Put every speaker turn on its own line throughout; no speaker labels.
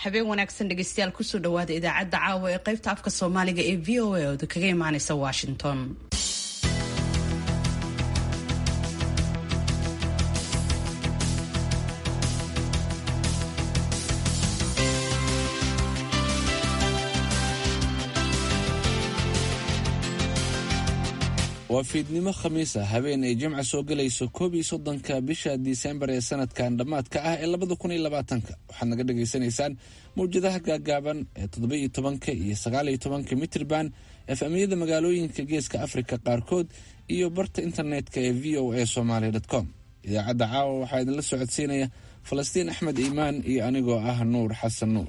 habeen wanaagsan dhegeystayaal kusoo dhawaada idaacadda caawa ee qaybta afka soomaaliga ee v o a ooda kaga imaaneysa washington
waa fiidnimo khamiis ah habeen ay jimca soo gelayso koob iyo soddonka bisha disembar ee sanadkan dhammaadka ah ee labada kun iyo labaatanka waxaad naga dhagaysanaysaan mawjadaha gaagaaban ee toddoba iyo tobanka iyo sagaal iyo tobanka mitrban efamyada magaalooyinka geeska afrika qaarkood iyo barta internetka ee v o a somaly com idaacadda caawa waxaa idinla socodsiinaya falastiin axmed iimaan iyo anigoo ah nuur xasan nuur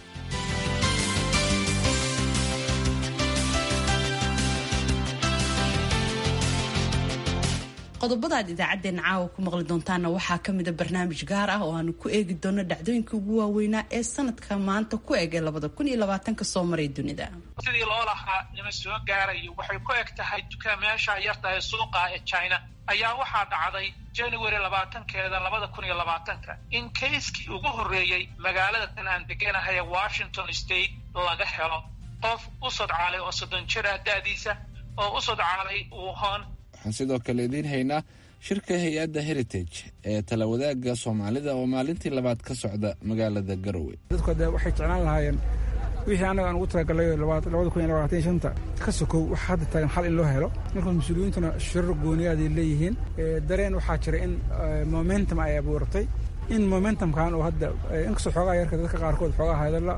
qodobada aad idaacaddeenna caawa ku maqli doontaana waxaa ka mida barnaamij gaar ah oo aanu ku eegi doono dhacdooyinka ugu waaweynaa ee sanadka maanta ku eg ee labada kun iyo labaatanka soo maray dunida
sidii loo lahaa nima soo gaarayo waxay ku eg tahay dukaamayaasha yartahay suuqa ee china ayaa waxaa dhacday january labaatankeeda labada kun iyo labaatanka in kayskii ugu horreeyey magaalada tan aan deganahay ee washington state laga helo qof u sodcaalay oo soddon jira da'diisa oo u sodcaalay wuhan
waxaan sidoo kale idiin haynaa shirka hay-adda heritage ee talawadaagga soomaalida oo maalintii labaad ka socda magaalada garowe
dadku de waxay jeclaan lahaayeen wixii annaga aan ugu talagalay labada kun iyo labaatan shanta ka sokow wax hadda taagan xal in loo helo marka mas-uuliyiintuna shirar gooniyaday leeyihiin dareen waxaa jira in momentum ay abuurtay in momentumkan oo hadda inkastoo xoogaa yarka dadka qaarkood xoogaa hadalla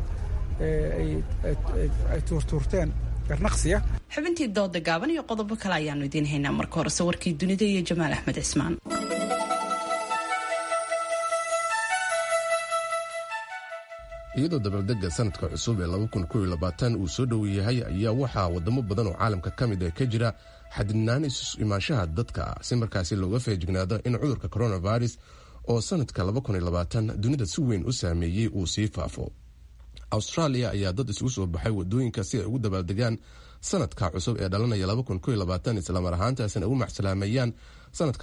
ay tuurtuurteen garnaqsiya
xubintii dooda gaaban iyo qodobo kale ayaanu idiin haynaa marka horese warkii dunida iyo jamaal axmed cismaan
iyadoo dabaaldega sanadka cusub ee uu soo dhow yahay ayaa waxaa wadamo badan oo caalamka ka mid ah ka jira xadidnaan isu imaanshaha dadka si markaasi looga feejignaado in cudurka coronavirus oo sanadka dunida si weyn u saameeyey uu sii faafo australia ayaa dad isugu soo baxay wadooyinka si ay ugu dabaaldegaan sanadka cusub ee dhalanaya islamar ahaantaasina ugu maxsalaameeyaan sanadka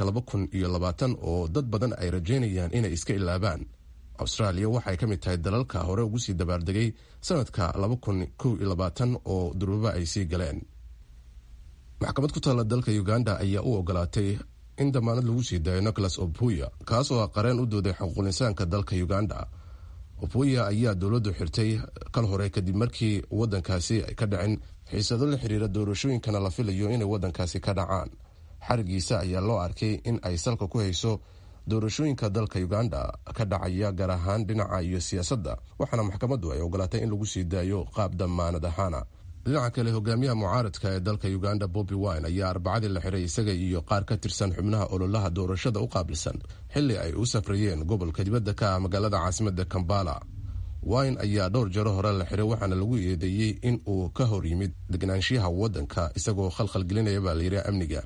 oo dad badan ay rajaynayaan inay iska ilaabaan australia waxay ka mid tahay dalalka hore ugu sii dabaaldegay sanadka oo durbaba ay sii galeen maxkamad ku taalla dalka uganda ayaa u ogolaatay in damaanad lagu sii daayo nicholas opuya kaasoo ah qareen u dooday xuquuqinsaanka dalka uganda opuya ayaa dowladdu xirtay kal hore kadib markii wadankaasi ay ka dhacin xiisado la xiriira doorashooyinkana la filayo inay wadankaasi ka dhacaan xarigiisa ayaa loo arkay in ay salka ku hayso doorashooyinka dalka uganda ka dhacaya gaar ahaan dhinaca iyo siyaasadda waxaana maxkamaddu ay ogolaatay in lagu sii daayo qaab damaanad ahaana dhinaca kale hogaamiyaha mucaaradka ee dalka uganda bobi wine ayaa arbacadii la xiray isaga iyo qaar ka tirsan xubnaha ololaha doorashada u qaabilsan xili ay u safrayeen gobolka dibadda ka ah magaalada caasimada kambala wine ayaa dhowr jaro hore la xiray waxaana lagu eedeeyey in uu ka hor yimid degnaanshiyaha wadanka isagoo khalkhalgelinaya baa layidhi amniga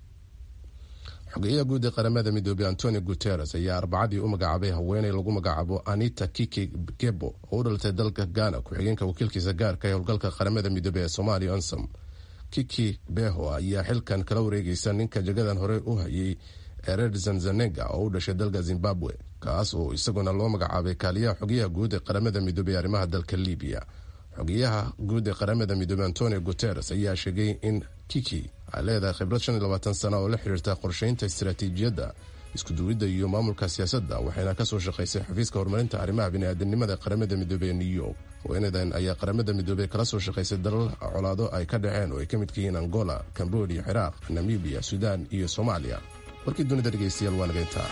xogeyaha guud ee qaramada midoobey antonio guteres ayaa arbacadii u magacaabay haweeney lagu magacaabo anita kiki gebo oo u dhalatay dalka ghana ku-xigeenka wakiilkiisa gaarka ee howlgalka qaramada midoobey ee somalia onsom kiki beho ayaa xilkan kala wareegeysa ninka jagadan hore u hayay ered zanzanega oo u dhashay dalka zimbabwe kaas oo isaguna loo magacaabay kaaliyaha xogeyaha guud ee qaramada midoobey arrimaha dalka libiya xogeyaha guud ee qaramada midoobey antonio guteres ayaa sheegay in kiki ay leedahay khibrad shan iyo labaatan sana oo la xiriirta qorsheynta istaraatiijiyadda iskuduwidda iyo maamulka siyaasadda waxayna kasoo shaqaysay xafiiska horumarinta arrimaha bini'aadanimada qaramada midoobey ee new york haweenadan ayaa qaramada midoobey kala soo shaqaysay dalal colaado ay ka dhaceen oo ay ka midka yihiin angola cambodia ciraaq namibiya suudaan iyo soomaaliya warkii dunida dhegeystayaal waa nageyntaa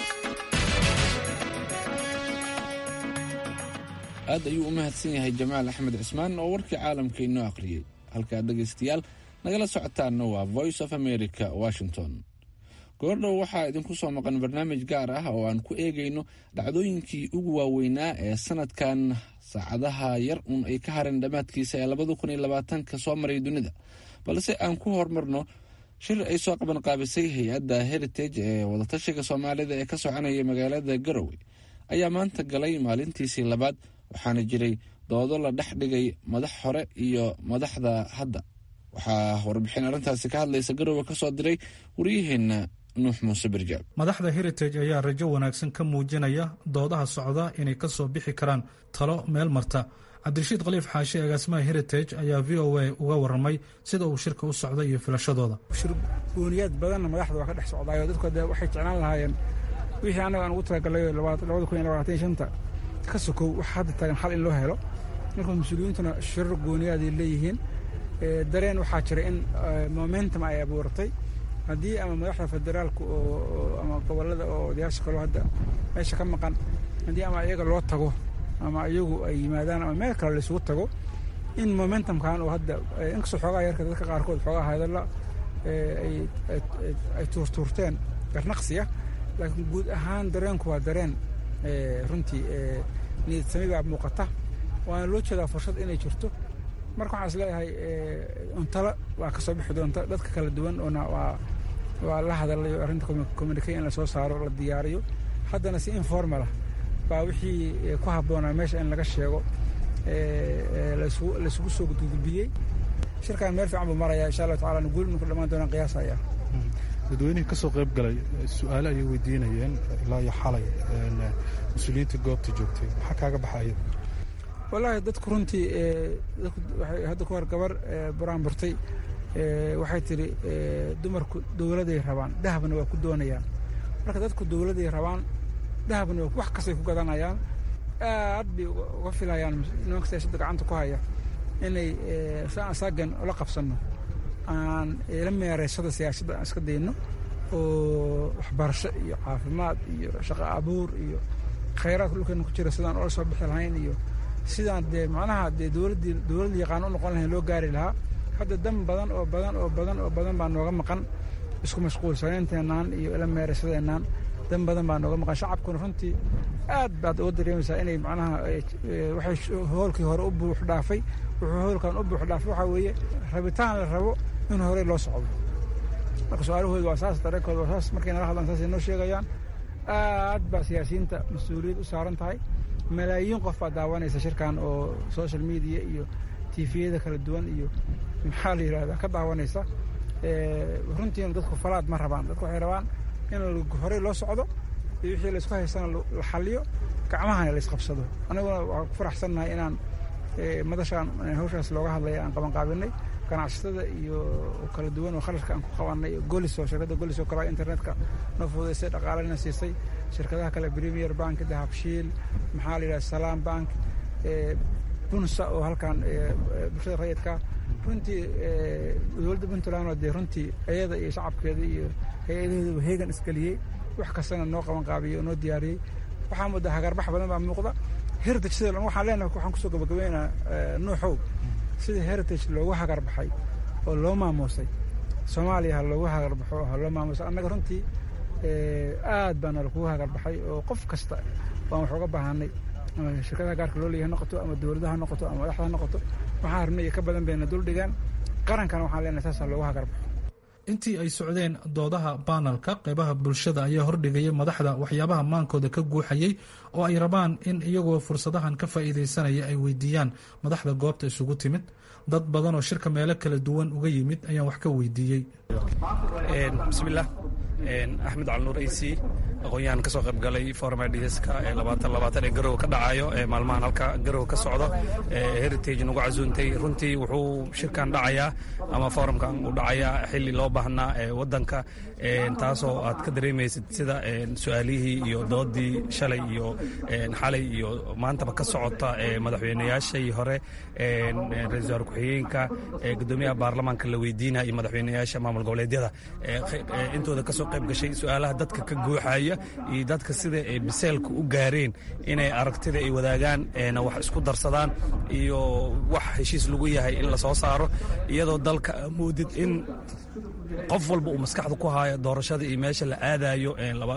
aad ayuu u mahadsan yahay jamaal axmed cismaan oo warkii caalamka inoo aqriyey halkaad dhegaystayaal nagala socotaanna waa voice of america washington goordhow waxaa idinku soo maqan barnaamij gaar ah oo aan ku eegayno dhacdooyinkii ugu waaweynaa ee sanadkan saacadaha yar uun ay ka hareen dhammaadkiisa ee labada kun iyo labaatanka soo maray dunida balse aan ku horumarno shir ay soo qaban qaabisay hay-adda heritage ee wadatashiga soomaalida ee ka soconaya magaalada garowe ayaa maanta galay maalintiisii labaad waxaana jiray doodo la dhex dhigay madax hore iyo madaxda hadda waxaa warbixin arrintaasi ka hadlaysa garowe ka soo diray waryaheena nuux muuse birjaab
madaxda heritage ayaa rajo wanaagsan ka muujinaya doodaha socda inay ka soo bixi karaan talo meel marta cabdirashiid khaliif xaashi agaasimaha heritage ayaa v o a uga warramay sida uu shirka u socda iyo filashadooda
shirgooniyaad badanna madaxda waa ka dhex socdaayo dadku de waxay jeclaan lahaayeen wixii annaga aan ugu talagalay labada kun iyo labaatan shanta ka sokow waxa hadda taagan xal in loo helo marka mas-uuliyiintuna shirar gooniyaaday leeyihiin dareen waxaa jira in momentum ay abuurtay haddii ama madaxda federaalka oo ama gobollada oo odayaasha kaloo hadda meesha ka maqan haddii ama iyaga loo tago ama iyagu ay yimaadaan ama meel kale laisugu tago in momentumkan oo hadda inkastoo xoogaa yarka dadka qaarkood xoogaa hadalla ay tuurtuurteen garnaqsiya laakiin guud ahaan dareenku waa dareen runtii niyadsami baa muuqata waana loo jeedaa fursad inay jirto marka waxaan is leeyahay untalo waa ka soo bixi doonta dadka kala duwan oona waa waa la hadalayo arrinta communicate in la soo saaro la diyaariyo haddana si informal ah baa wixii ku habboonaa meesha in laga sheego laysugu soo gudgudbiyey shirkan meel fiican buu maraya insha allahu tacala guul inu ku dhammaan doonaan qiyaasaya
dadweynihii ka soo qayb galay su-aale ayay weydiinayeen ilaa iyo xalay mas-uuliyiinta goobta joogtay maxaa kaaga baxaya
wallaahi dadku runtii hadda ku hor gabar buraan burtay waxay tidhi dumarku dowladay rabaan dahabna waa ku doonayaan marka dadku dowladay rabaan dahabna wax kastay ku gadanayaan aad bay uga filayaan nimanka siyaasada gacanta ku haya inay saan saagan ula qabsanno aan la meeraysada siyaasadda aan iska dayno oo waxbarasho iyo caafimaad iyo shaqo abuur iyo khayraadka dhulkeena ku jira sidaan ola soo bixi lahayn iyo sidaan dee macnaha dee dowladdii dowladda yaqaan u noqon lahayn loo gaari lahaa hadda dan badan oo badan oo badan oo badan baa nooga maqan isku mashquulsanaynteennaan iyo ila meeraysadeenaan dan badan baa nooga maqan shacabkuna runtii aad baad uga dareemaysaa inay macnaha waxay hoolkii hore u buux dhaafay wuxuu hoolkan u buux dhaafay waxaa weeye rabitaan la rabo in horey loo socdo marka su-aalahooda waa saas dareenkooda waa saas markay nala hadlaan saasay noo sheegayaan aad baa siyaasiyiinta mas-uuliyad u saaran tahay malaayiin qof baa daawanaysa shirkan oo social media iyo tifiyada kala duwan iyo maxaa la yidhahdaa ka daawanaysa runtiina dadku falaad ma rabaan dadku waxay rabaan in horey loo socdo iyo wixii laysku haystana la xaliyo gacmahana laysqabsado aniguna waxaan ku faraxsannahay inaan madashaan hawshaas looga hadlaya aan qabanqaabinay ganacsatada iyo kala duwan oo kharashka aan ku qabanay golis oo shirkadda golis oo kale internetka noo fududaysay dhaqaalena siisay shirkadaha kale premier bank dahabshiil maxaa la yidhaha salaam bank bunsa oo halkan bulshada rayidka runtii dowladda puntland oo dee runtii iyada iyo shacabkeeda iyo hay-adaheedaba heegan isgeliyey wax kastana noo qaban qaabiyey oo noo diyaariyey waxaa mudda hagarbax badan baa muuqda heritage sida waxaan leenahay waxaan kusoo gabagabeynaa nuuxow sida heritage loogu hagarbaxay oo loo maamuusay soomaaliya ha loogu hagarbaxo ha loo maamuusay annaga runtii aad baana lakugu hagarbaxay oo qof kasta waan wax uga baahanay shirkadaha gaarka loo leeyahay noqoto ama dowladaha noqoto ama madaxda ha noqoto waxaan rabnay iyo ka badan bayna dul dhigaan qarankana waxaan leenahay saasa loogu hagarbaxo
intii ay socdeen doodaha baanalka qeybaha bulshada ayaa hordhigaya madaxda waxyaabaha maankooda ka guuxayay oo ay rabaan in iyagoo fursadahan ka faa'iidaysanaya ay weydiiyaan madaxda goobta isugu timid dad badan oo shirka meelo kala duwan uga yimid ayaan wax ka weydiiyey
bismilah axmed calnuur isi aqoon-yahan ka soo qayb galay forum idska ee labaatan labaatan ee garowe ka dhacayo ee maalmahan halka garowe ka socdo heritage nagu casuuntay runtii wuxuu shirkan dhacayaa ama forumkan uu dhacayaa xili loo baahnaa ee wadanka taasoo aad ka dareemaysid sida su-aalihii iyo doodii shalay iyo xalay iyo maantaba ka socota madaxweynayaashii hore ra-isul wasaar ku-xigeenka gudoomiyaha baarlamaanka la weydiinaya iyo madaxweynayaasha maamul goboleedyada intooda kasoo qayb gashay su-aalaha dadka ka guuxaya iyo dadka sida ay biseelka u gaareen inay aragtida ay wadaagaan wax isku darsadaan iyo wax heshiis lagu yahay in la soo saaro iyadoo dalka moodid in qof walba uu maskaxda ku haayo doorashada iyo meesha la aadayo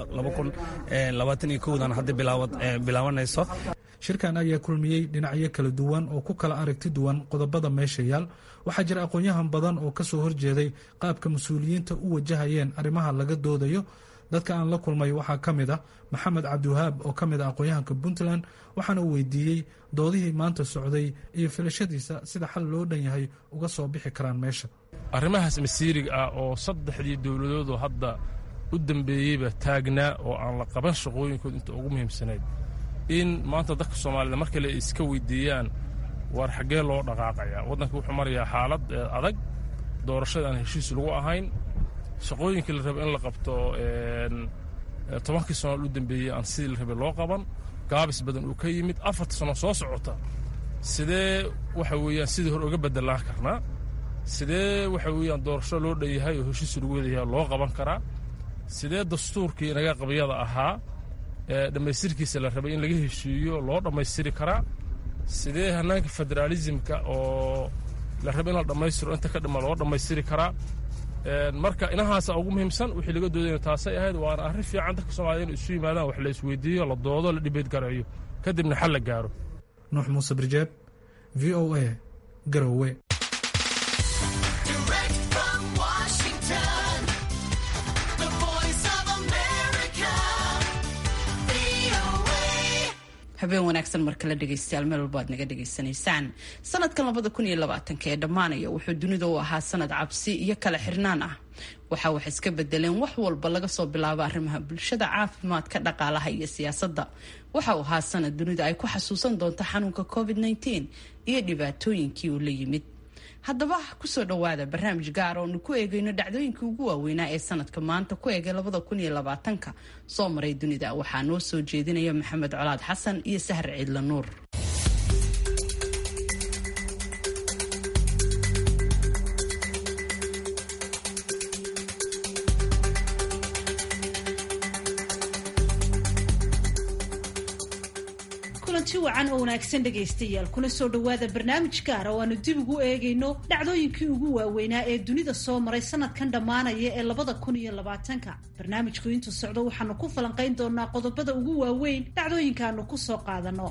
dan hadda bilaabanayso
shirkan ayaa kulmiyey dhinacyo kala duwan oo ku kala aragti duwan qodobada meesha yaal waxaa jira aqoon-yahan badan oo ka soo horjeeday qaabka mas-uuliyiinta u wajahayeen arrimaha laga doodayo dadka aan la kulmay waxaa ka mid ah maxamed cabdiwahaab oo ka mid ah aqoon-yahanka puntland waxaana uu weydiiyey doodihii maanta socday iyo filashadiisa sida xal loo dhan yahay uga soo bixi karaan meesha
arrimahaas masiiriga ah oo saddexdii dowladoodoo hadda u dambeeyeyba taagnaa oo aan la qaban shaqooyinkood inta ugu muhiimsanayd in maanta dadka soomaalida mar kale ay iska weydiiyaan waar xaggee loo dhaqaaqayaa waddanka wuxuu marayaa xaalad adag doorashada aan heshiis lagu ahayn shaqooyinkii la raba in la qabto tobankii sano u dambeeyey aan sidii la rabay loo qaban gaabis badan uu ka yimid afarta sano soo socota sidee waxa weeyaan sidii hore uga bedelaan karnaa sidee waxa weeyaan doorasho loo dhanyahay oo heshiis lagu wadayahay loo qaban karaa sidee dastuurkii inaga qabyada ahaa ee dhammaystirkiisa la rabay in laga heshiiyo loo dhammaystiri karaa sidee hannaanka federaalisimka oo la rabay in la dhammaystiro inta ka dhima loo dhammaystiri karaa marka inahaasa ugu muhiimsan wixii laga doodayna taasay ahayd waana arrin fiican dadka soomaalida inu isu yimaadaan wax la isweydiiyo la doodo la dhibeed garayo kadibna xal la gaaro
nuux muuse birjeeb v o a garowe
habeen wanaagsan mar kale dhegaystayaal meel walba aad naga dhegaysanaysaan sanadkan labada kun iyo labaatanka ee dhammaanaya wuxuu dunida u ahaa sanad cabsi iyo kala xirnaan ah waxa wax iska bedeleen wax walba laga soo bilaabo arrimaha bulshada caafimaadka dhaqaalaha iyo siyaasadda waxa uu ahaa sanad dunida ay ku xasuusan doonto xanuunka covid -19 iyo dhibaatooyinkii uu la yimid haddaba kusoo dhowaada barnaamij gaar oonu ku eegayno dhacdooyinkii ugu waaweynaa ee sanadka maanta ku eegay labada kun iyo labaatanka soo maray dunida waxaa noo soo jeedinaya maxamed colaad xasan iyo sahar ciidla nuur
kulanti wacan oo wanaagsan dhegaystayaal kuna soo dhowaada barnaamij gaara oo aanu dib ugu eegayno dhacdooyinkii ugu waaweynaa ee dunida soo maray sanadkan dhammaanaya ee labada kun iyo labaatanka barnaamijku intuu socdo waxaanu ku falanqayn doonaa qodobada ugu waaweyn dhacdooyinkaanu ku soo qaadano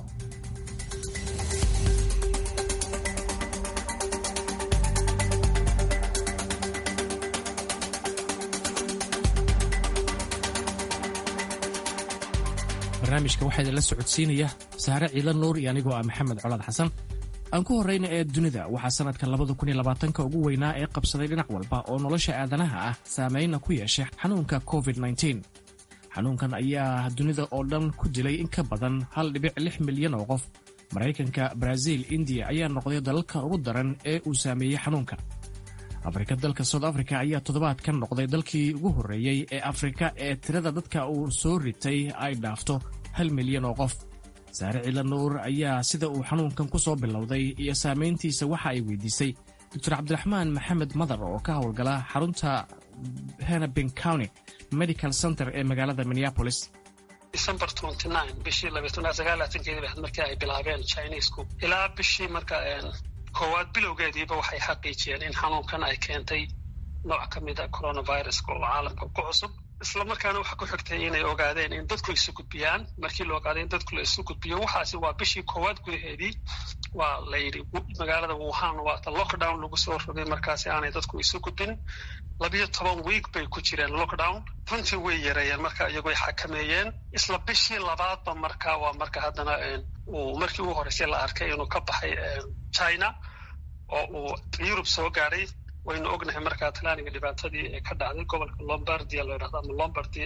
barnaamijka waxaa idinla socodsiinaya saare ciidan nuur iyo anigoo ah maxamed colaad xasan aan ku horrayna ee dunida waxaa sannadka labada kun iyo labaatanka ugu weynaa ee qabsaday dhinac walba oo nolosha aadanaha ah saameynna ku yeeshay xanuunka covid nteen xanuunkan ayaa dunida oo dhan ku dilay in ka badan hal dhibic lix milyan oo qof maraykanka baraaziil indiya ayaa noqday dalalka ugu daran ee uu saameeyey xanuunka afrika dalka south africa ayaa toddobaadkan noqday dalkii ugu horreeyey ee afrika ee tirada dadka uu soo ritay ay dhaafto hal milyan oo qof saare ciila nuur ayaa sida uu xanuunkan ku soo bilowday iyo saamayntiisa waxa ay weydiisay doctor cabdiraxmaan maxamed madar oo ka howlgala xarunta henabin county medical center ee magaalada minneapolis
december bishii keedi markii ay bilaabeen chinesku ilaa bishii marka koowaad bilowgeediiba waxay xaqiijiyeen in xanuunkan ay keentay nooc ka mida coronaviruska oo caalamka ku cusub isla markaana waxa ku xigtay inay ogaadeen in dadku isu gudbiyaan markii la ogaaday in dadku la isu gudbiyo waxaasi waa bishii koowaad gudaheedii waa la yidhi magaalada wuhan waata lockdown lagu soo rogay markaasi aanay dadku isu gudbin labiyo toban wiig bay ku jireen lockdown runtii way yareeyeen marka iyagoy xakameeyeen isla bishii labaadba marka waa marka haddana uu markii ugu horreysay la arkay inuu ka baxay china oo uu yurub soo gaadhay waynu ognahay markaa talaaniga dhibaatadii ee ka dhacday gobolka lombardia la yidhahdo ama lombardy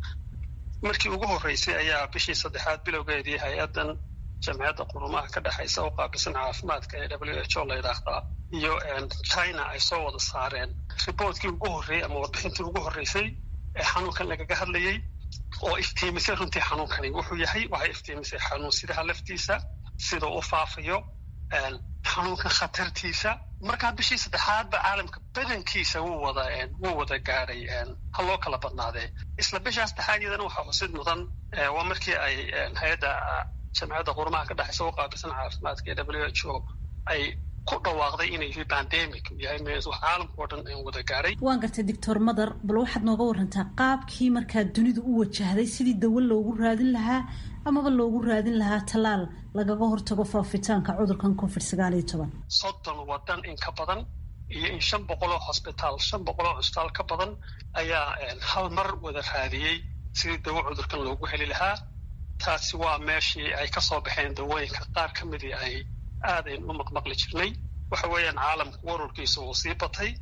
markii ugu horreysay ayaa bishii saddexaad bilowgeedii hay-addan jamciyadda qurumaha ka dhexaysa u qaabilsan caafimaadka ee w h o la yidhaahdaa iyo china ay soo wada saareen riboortkii ugu horreeyey ama warbixintii ugu horreysay ee xanuunkan lagaga hadlayey oo iftiimisay runtii xanuunkani wuxuu yahay waxay iftiimisay xanuunsidaha laftiisa sida u faafayo xanuunkan khatartiisa markaa bishii saddexaadba caalamka badankiisa wuu wada wuu wada gaadhay ha loo kala badnaadee isla bishaa saddexaad iyadana waxaa xusid mudan waa markii ay hay-adda jamciyadda qurumaha ka dhexaysa u qaabilsan caafimaadka ee w h o ay ku dhawaaqday inay yahay bandemic yahay wax caalamka oo dhan wada gaadhay
waan gartay doctor madar bal waxaad nooga warantaa qaabkii markaa dunidu u wajahday sidii dawo loogu raadin lahaa amaba loogu raadin lahaa tallaal lagaga hortago faafitaanka cudurkan covid sagaal iyo toban
soddon wadan in ka badan iyo in shan boqoloo hosbitaal shan boqoloo cusbitaal ka badan ayaa hal mar wada raadiyey sidii dawo cudurkan loogu heli lahaa taasi waa meeshii ay ka soo baxeen dawooyinka qaar ka midii ay aadayn u maqmaqli jirnay waxa weeyaan caalamku wararkiisa uu sii batay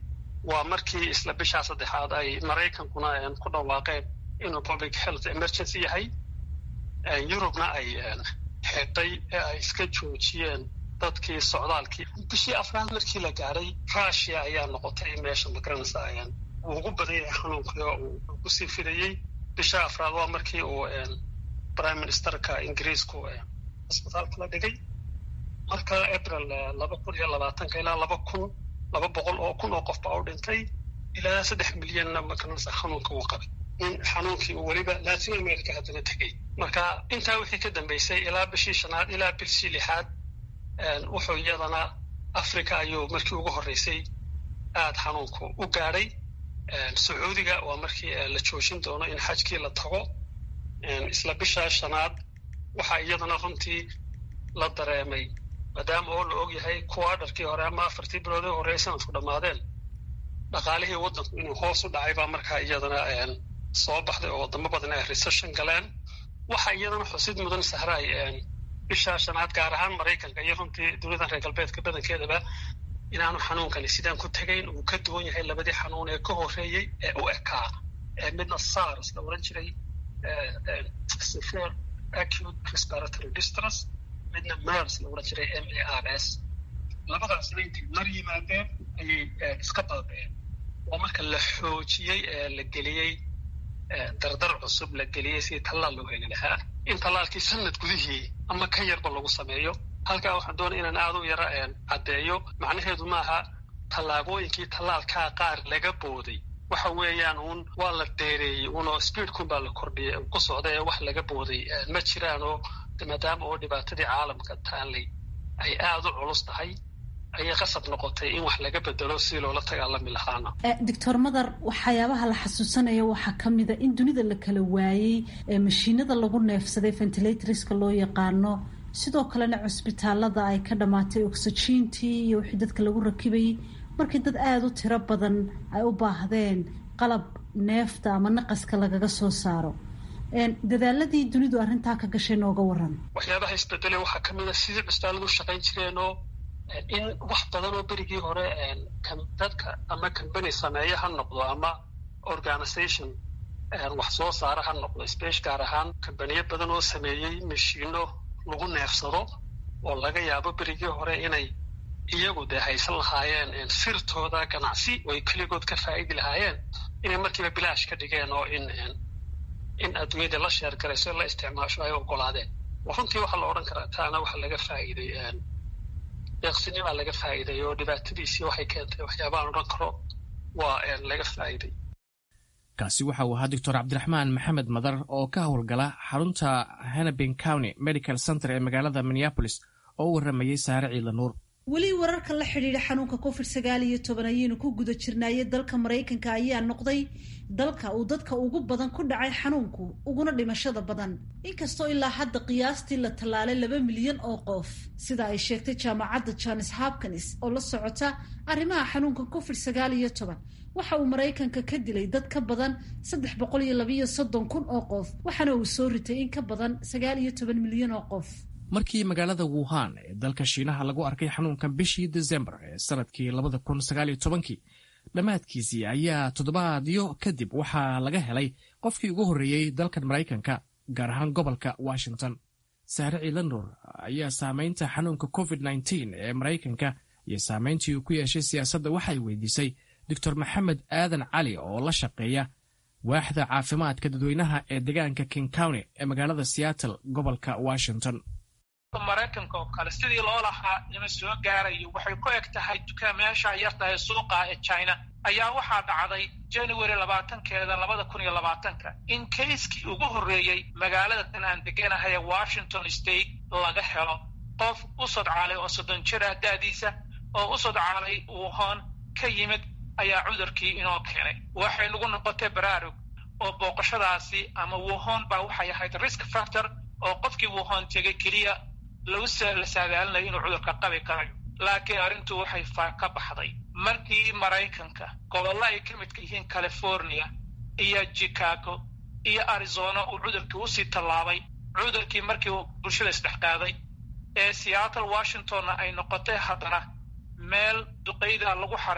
waa markii isla bishaa saddexaad ay maraykankuna ku dhawaaqeen inuu public health emergency yahay yurubna ay xidhay ee ay iska joojiyeen dadkii socdaalkii bishii afraad markii la gaaray rushia ayaa noqotay meesha magaranaysa uu ugu badan yahay xanuunkii oo uu kusii fidayey bisha afraad waa markii uu prime ministerka ingiriisku cisbitaalka la dhigay marka april laba kun iyo labaatanka ilaa laba kun laba boqol oo kun oo qof baa u dhintay ilaa saddex milyanna magaranaysa xanuunka uu qabay in xanuunkii uu weliba latin america haddana tegey marka intaa wixii ka dambeysay ilaa bishii shanaad ilaa bishii lixaad wuxuu iyadana africa ayuu markii ugu horreysay aada xanuunku u gaadhay sacuudiga waa markii la joojin doono in xajkii la tago isla bishaa shanaad waxaa iyadana runtii la dareemay maadaama oo la og yahay kuwaadharkii hore ama afartii bilood ee horey sanadku dhammaadeen dhaqaalihii waddanku inuu hoos u dhacay baa markaa iyadana soo baxday oo wadamo badan ay recession galeen waxaa iyadana xusid mudan sahraay bishaa shanaad gaar ahaan maraykanka iyo runtii dowladan reer galbeedka badankeedaba inaanu xanuunkani sidaan ku tegayn uu ka duwan yahay labadii xanuun ee ka horreeyey ee u ekaa midna sars la oran jiray severe acute respiratory distress midna mers la oran jiray m a r s labadaasna intay mar yimaadeen ayay iska baaba'een oo marka la xoojiyey ee la geliyey dardar cusub la geliyey sidii tallaal loo heli lahaa in tallaalkii sanad gudihii ama ka yarba lagu sameeyo halkaa waxaan doonaya inaan aada u yaro caddeeyo macnaheedu maaha tallaabooyinkii tallaalkaa qaar laga booday waxa weeyaan uun waa la dheereeyey unoo speedkun baa la kordhiyay ku socda ee wax laga booday ma jiraan oo maadaama oo dhibaatadii caalamka taallay ay aada u culus tahay ayay qasab noqotay in wax laga bedelo si loola dagaalami lahaana
doctor madar waxyaabaha la xasuusanaya waxaa ka mida in dunida la kala waayey mashiinada lagu neefsaday ventilatorska loo yaqaano sidoo kalena cusbitaalada ay ka dhammaatay oxygentii iyo wixii dadka lagu rakibayay markii dad aada u tiro badan ay u baahdeen qalab neefta ama naqaska lagaga soo saaro dadaaladii dunidu arrintaa ka gashay nooga waran
waxyaabaha isbedelay waxaa ka mid a sidii cusbitaaladu u shaqayn jireenoo in wax badan oo berigii hore dadka ama combany sameeya ha noqdo ama organization wax soo saara ha noqdo space gaar ahaan combaniyo badan oo sameeyey mashiino lagu neefsado oo laga yaabo berigii hore inay iyagu dee haysan lahaayeen sirtooda ganacsi oo ay keligood ka faa'idi lahaayeen inay markiiba bilaash ka dhigeen oo in in adduunyada la sheergarayso la isticmaasho ay ogolaadeen runtii waxaa la odhan karaa taana waxa laga faa'iiday deeqsinimaa laga faa'iiday oo dhibaatadiisii waxay keentay waxyaabahan odhan karo waa laga faa'iiday
kaasi waxa uu ahaa doctor cabdiraxmaan maxamed madar oo ka howlgala xarunta hennepin county medical center ee magaalada minneapolis oo u warramayey saare ciidla nuur
weli wararka la xidhiidha xanuunka covid sagaal iyo toban ayaynu ku guda jirnaaye dalka maraykanka ayaa noqday dalka uu dadka ugu badan ku dhacay xanuunku uguna dhimashada badan inkastoo ilaa hadda qiyaastii la tallaalay laba milyan oo qof sida ay sheegtay jaamacadda jones hopkins oo la socota arrimaha xanuunka covid sagaal iyo toban waxa uu maraykanka ka dilay dad ka badan saddex boqol iyo labayo soddon kun oo qof waxaana uu soo ritay in ka badan sagaal iyo toban milyan oo qof
markii magaalada wuhan ee dalka shiinaha lagu arkay xanuunkan bishii desembar ee sanadkii labada kun sagaaliyo tobankii dhammaadkiisii ayaa toddobaadyo kadib waxaa laga helay qofkii ugu horreeyey dalkan maraykanka gaar ahaan gobolka washington saare ciilanur ayaa saamaynta xanuunka covid nteen ee maraykanka iyo saamayntii uu ku yeeshay siyaasadda waxay weydiisay doctor maxamed aadan cali oo la shaqeeya waaxda caafimaadka dadweynaha ee deegaanka king county ee magaalada seattle gobolka washington
maraykanka oo kale sidii loo lahaa nima soo gaarayo waxay ku eg tahay dukaamayaasha yartahay suuqa ee china ayaa waxaa dhacday january labaatankeeda labada kun iyo labaatanka in kayskii ugu horreeyey magaalada tan aan deganahay ee washington state laga helo qof u sodcaalay oo soddon jir ah da'diisa oo u sodcaalay wuhan ka yimid ayaa cudurkii inoo keenay waxay nagu noqotay baraarug oo booqashadaasi ama wuhan baa waxay ahayd risk factor oo qofkii wuhan tegay keliya lagu la saadaalinayo inuu cudurka qabi karayo laakiin arrintu waxay faa ka baxday markii maraykanka gobollo ay ka midka yihiin california iyo chicago iyo arizona uu cudurkii usii tallaabay cudurkii markii uu bulshada isdhex qaaday ee seattle washingtonna ay noqotay haddana meel duqayda lagu xareeyo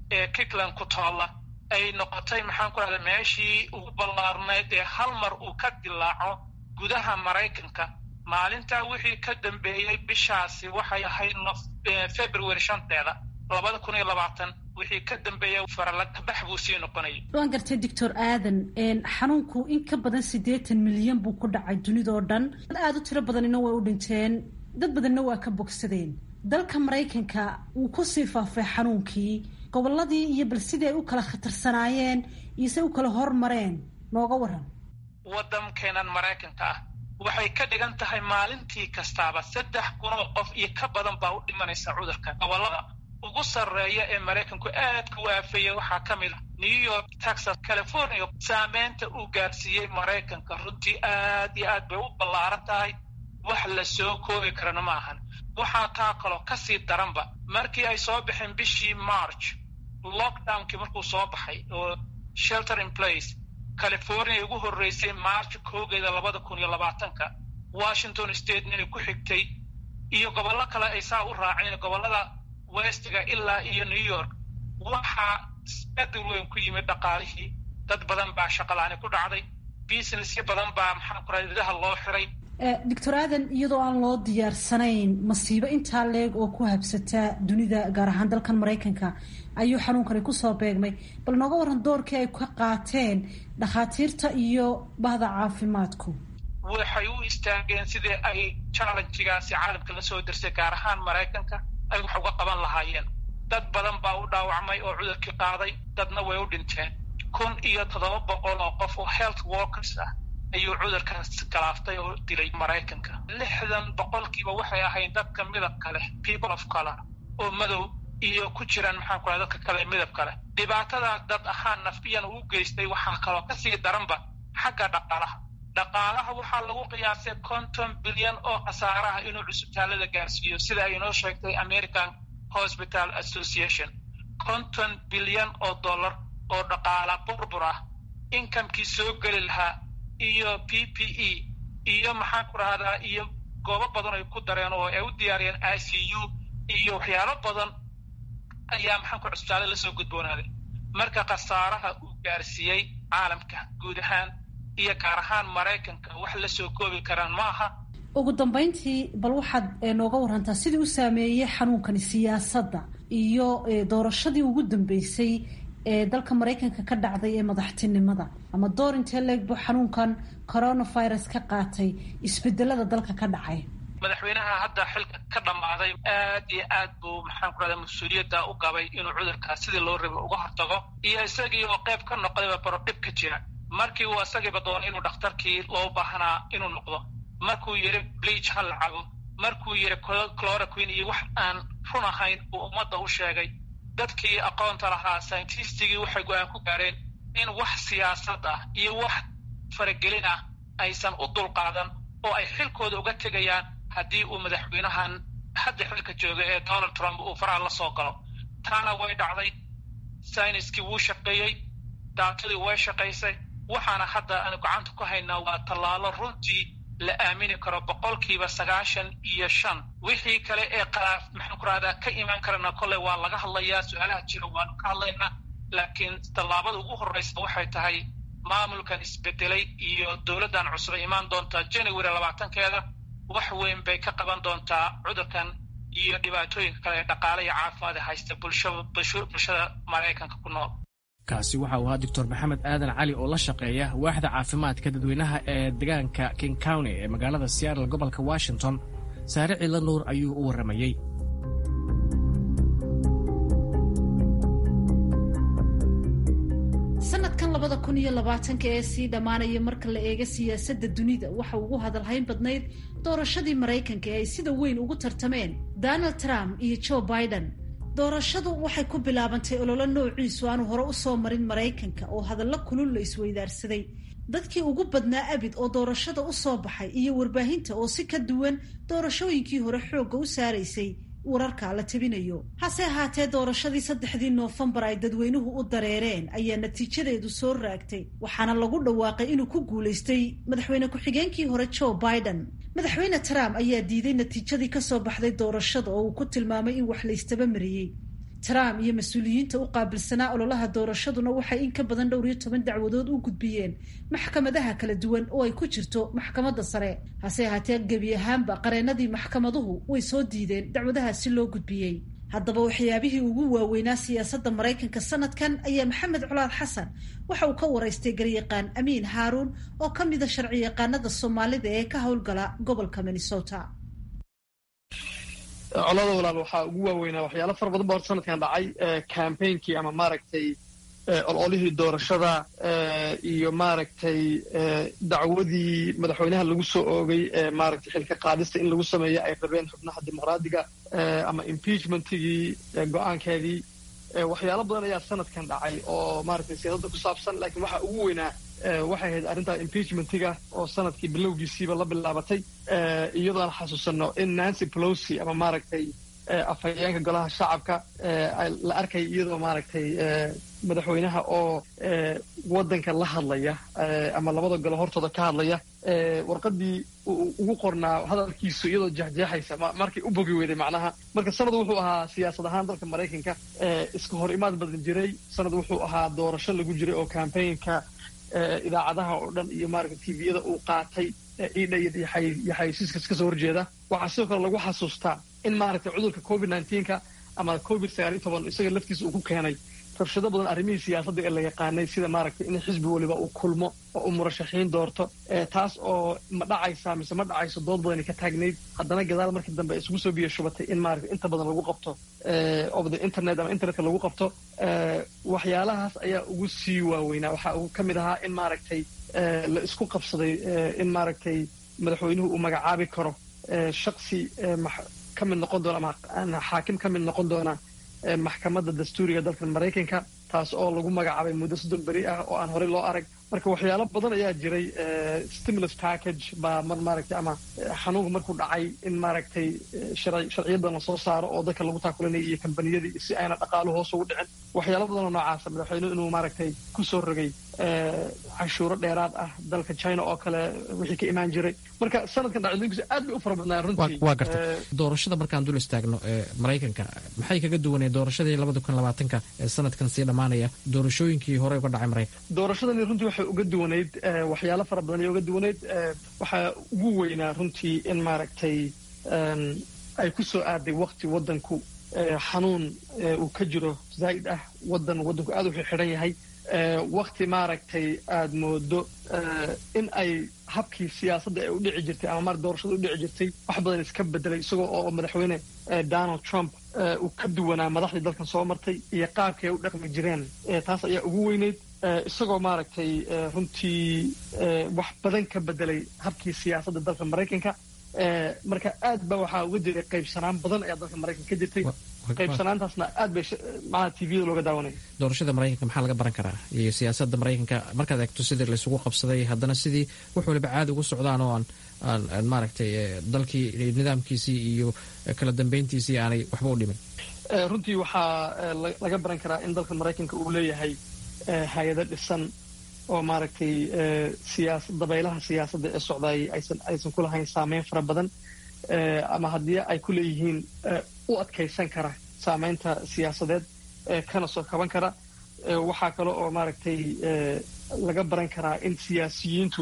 ee kitland ku taalla ay noqotay maxaan ku rahda meeshii ugu ballaarnayd ee hal mar uu ka dilaaco gudaha maraykanka maalintaa wixii ka dambeeyey bishaasi waxay ahayd february shanteeda labada kun iyo labaatan wixii ka dambeeyey faralakabax buu sii noqonayay
waan gartay doctor aadan xanuunku in ka badan siddeetan milyan buu ku dhacay dunidoo dhan dad aada u tiro badanina way u dhinteen dad badanna waa ka bogsadeen dalka maraykanka wuu kusii faafay xanuunkii gobolladii iyo bal sidii ay u kala khatarsanaayeen iyo say u kala hormareen nooga waran
waddankeenan maraykanka ah waxay ka dhigan tahay maalintii kastaaba saddex kunoo qof iyo ka badan baa u dhimanaysa cudurka gobollada ugu sarreeya ee maraykanku aadka u aafeeya waxaa ka mid a new york texas california saameynta uu gaarsiiyey maraykanka runtii aad iyo aad bay u ballaaran tahay wax la soo koobi karana ma ahan waxaa taa kaloo kasii daranba markii ay soo baxeen bishii march lockdownkii markuu soo baxay oo shelter in place california ugu horreysay march koogeeda labada kun iyo labaatanka washington state inay ku xigtay iyo gobollo kale ay saa u raaceen gobollada westiga ilaa iyo new york waxaa isbedel weyn ku yimid dhaqaalihii dad badan baa shaqalaani ku dhacday businessyo badan baa maxaan ku raadidaha loo xiray
doctor aadan iyadoo aan loo diyaarsanayn masiibo intaa leeg oo ku habsataa dunida gaar ahaan dalkan maraykanka ayuu xanuunkani kusoo beegmay bal nooga waran doorkii ay ka qaateen dhakhaatiirta iyo bahda caafimaadku
waxay u istaageen sidii ay challenjigaasi caalamka la soo dirsay gaar ahaan maraykanka ay wax uga qaban lahaayeen dad badan baa u dhaawacmay oo cudurkii qaaday dadna way u dhinteen kun iyo toddoba boqol oo qof oo health workers ah ayuu cudurkaas galaaftay oo dilay maraykanka lixdan boqolkiiba waxay ahayd dadka midabka leh people of color oo madow iyo ku jiraan maxaan ku raha dadka kale midabka leh dhibaatadaa dad ahaan nafbiyan uu geystay waxaa kaloo kasii daranba xagga dhaqaalaha dhaqaalaha waxaa lagu qiyaasay konton bilyan oo khasaaraha inuu cusbitaalada gaarsiiyo sida ay inoo sheegtay american hospital association konton bilyan oo dollar oo dhaqaala burbur ah inkamkii soo geli lahaa iyo p p e iyo maxaan ku rahdaa iyo goobo badan ay ku dareen oo ay u diyaariyeen i c u iyo waxyaalo badan ayaa maxaan ku cusbitaala lasoo gudboonaaday marka khasaaraha uu gaarsiiyey caalamka guud ahaan iyo gaar ahaan maraykanka wax la soo koobi karaan ma aha
ugu dambayntii bal waxaad nooga warantaa sidii u saameeyey xanuunkani siyaasadda iyo doorashadii ugu dambeysay ee dalka maraykanka ka dhacday ee madaxtinimada ama door intee leegbu xanuunkan coronavirus ka qaatay isbedelada dalka ka dhacay
madaxweynaha hadda xilka ka dhammaaday aad iyo aad buu maxaan ku rahda mas-uuliyadda u qabay inuu cudurkaas sidii loo rabay uga hortago iyo isagii oo qayb ka noqdayba baro dhib ka jira markii uu isagiiba doonay inuu dhakhtarkii loo baahnaa inuu noqdo markuu yidhi bleach ha la cabo markuu yidhi chloroquin iyo wax aan run ahayn uu ummadda u sheegay dadkii aqoonta lahaa scientistigii waxay go-aan ku gaareen in wax siyaasad ah iyo wax faragelin ah aysan u dulqaadan oo ay xilkooda uga tegayaan haddii uu madaxweynahan hadda xilka jooga ee donald trump uu faraha la soo galo taana way dhacday sayniskii wuu shaqeeyey daatadii way shaqaysay waxaana hadda aanu gacanta ku haynaa waa tallaalo runtii la aamini karo boqolkiiba sagaashan iyo shan wixii kale ee qalaaf maxaan ku rahdaa ka imaan karana kolley waa laga hadlayaa su-aalaha jira waanu ka hadlaynaa laakiin tallaabada ugu horreysa waxay tahay maamulkan isbedelay iyo dowladdan cusub imaan doontaa january labaatankeeda wax weyn bay ka qaban doontaa cudurkan iyo dhibaatooyinka kale ee dhaqaale iyo caafimaad ee haysta bulshada maraykanka ku nool
kaasi waxa uu ahaa doctor maxamed aadan cali oo la shaqeeya waaxda caafimaadka dadweynaha ee deegaanka king county ee magaalada seattle gobolka washington saare ciidla nuur ayuu u warramayey
sanadkan labada kun iyo labaatanka ee sii dhammaanaya marka la eego siyaasadda dunida waxa ugu hadalhayn badnayd doorashadii maraykanka ee ay sida weyn ugu tartameen donald trump iyo joe biden doorashadu waxay ku bilaabantay ololo noociisu aanu hore u soo marin maraykanka oo hadallo kulul la isweydaarsaday dadkii ugu badnaa abid oo doorashada u soo baxay iyo warbaahinta oo si ka duwan doorashooyinkii hore xoogga u saaraysay wararka la tabinayo hase ahaatee doorashadii saddexdii noofembar ay dadweynuhu u dareereen ayaa natiijadeedu soo raagtay waxaana lagu dhawaaqay inuu ku guulaystay madaxweyne ku-xigeenkii hore joe biden madaxweyne trump ayaa diiday natiijadii kasoo baxday doorashada oo uu ku tilmaamay in wax laystaba mariyey trump iyo mas-uuliyiinta u qaabilsanaa ololaha doorashaduna waxay in ka badan dhowr iyo toban dacwadood u gudbiyeen maxkamadaha kala duwan oo ay ku jirto maxkamadda sare hase ahaatee gebi ahaanba qareenadii maxkamaduhu way soo diideen dacwadahaasi loo gudbiyey haddaba waxyaabihii ugu waaweynaa siyaasadda maraykanka sanadkan ayaa maxamed colaad xasan waxa uu ka waraystay garyaqaan amiin haaruun oo ka mida sharci yaqaanada soomaalida ee ka howlgala gobolka minnesota
colada walaal waxaa ugu waaweynaa waxyaalo fara badan ba horta sanadkan dhacay campaignki ama maaragtay ololihii doorashada iyo maaragtay dacwadii madaxweynaha lagu soo oogay maaragtay xilka qaadista in lagu sameeyo ay rabeen xubnaha dimuqraadiga ama impeachmentigii go-aankeedii waxyaalo badan ayaa sanadkan dhacay oo maaragtay siyaasadda ku saabsan laakiin waxaa ugu weynaa waxay ahayd arrintaa impeachmentiga oo sanadkii bilowgiisiiba la bilaabatay iyadoo aan xasuusanno in nancy pelosi ama maaragtay afhayeenka golaha shacabka la arkay iyadoo maaragtay madaxweynaha oo waddanka la hadlaya ama labada golo hortooda ka hadlaya warqadii ugu qornaa hadalkiisu iyadoo jeexjeexaysa markay u bogi weyday macnaha marka sanad wuxuu ahaa siyaasad ahaan dalka maraykanka iska hor imaad badan jiray sanad wuxuu ahaa doorasho lagu jiray oo campaignka idaacadaha oo dhan iyo maaragta tviyada uu qaatay ciidha iyo xaysiiska ka soo horjeeda waxaa sidoo kale lagu xasuustaa in maaragtay cudurka covid nneteen-ka ama covid sagaal iyo toban isaga laftiisa uu ku keenay rabshado badan arrimihii siyaasadda ee la yaqaanay sida maaragtay in xisbi waliba uu kulmo oo uu murashaxiin doorto taas oo ma dhacaysa mise ma dhacayso dood badani ka taagnayd haddana gadaal markii dambe isugu soo biyo shubatay in maaragtay inta badan lagu qabto of the internet ama internetka lagu qabto waxyaalahaas ayaa ugu sii waaweynaa waxaa ugu ka mid ahaa in maaragtay la isku qabsaday in maaragtay madaxweynuhu uu magacaabi karo shaksi ka mid noqon doona ama xaakim ka mid noqon doona maxkamadda dastuuriga dalka maraykanka taas oo lagu magacaabay muddo soddon beri ah oo aan horey loo arag marka waxyaalo badan ayaa jiray stimulus package baa mar maaragtay ama xanuunku markuu dhacay in maaragtay sharciyo badan lasoo saaro oo dadka lagu taakulinaya iyo kambaniyadii si ayna dhaqaalu hoos ugu dhicin waxyaalo badan oo noocaasa madaxweynuhu inuu maaragtay ku soo rogay canshuuro dheeraad ah dalka china oo kale wixii ka imaan jiray marka sanadkan dhacdooyinkiisa aad bay u fara badnaa runtii
waa garta doorashada markaan dul istaagno ee maraykanka maxay kaga duwanee doorashadii labada kun labaatanka ee sanadkan sii dhammaanaya doorashooyinkii hore uga dhacay maraykanka
doorashadani runtii waxay uga duwanayd waxyaalo fara badan ayay uga duwanayd waxaa ugu weynaa runtii in maaragtay ay ku soo aaday wakti waddanku xanuun uu ka jiro zaa'id ah waddan waddanku aad u xidhan yahay wakti maaragtay aada moodo in ay habkii siyaasadda ay u dhici jirtay ama mar doorashada u dhici jirtay wax badan iska bedelay isagoo oo madaxweyne donald trump uu ka duwanaa madaxdii dalkan soo martay iyo qaabkii ay u dhaqmi jireen taas ayaa ugu weyneyd isagoo maaragtay runtii wax badan ka bedelay habkii siyaasadda dalka maraykanka marka aad ba waxaa uga jiray qaybsanaan badan ayaa dalka maraykanka ka jirtay qaybsanaantaasna aad bay maaa tviyada looga daawanaya
doorashada maraykanka maxaa laga baran karaa iyo siyaasadda maraykanka markaad eegto sidii laysugu qabsaday haddana sidii wax waliba caadi ugu socdaan oo aan aan maaragtay dalkii nidaamkiisii iyo kala dambeyntiisii aanay waxba u dhimin
runtii waxaa laga baran karaa in dalka maraykanka uu leeyahay hay-ado dhisan oo maaragtay siyaasa dabaylaha siyaasadda ee socdaayay aysan aysan ku lahayn saameyn fara badan ama haddii ay ku leeyihiin u adkaysan kara saameynta siyaasadeed kana soo kaban kara waxaa kale oo maaragtay laga baran karaa in siyaasiyiintu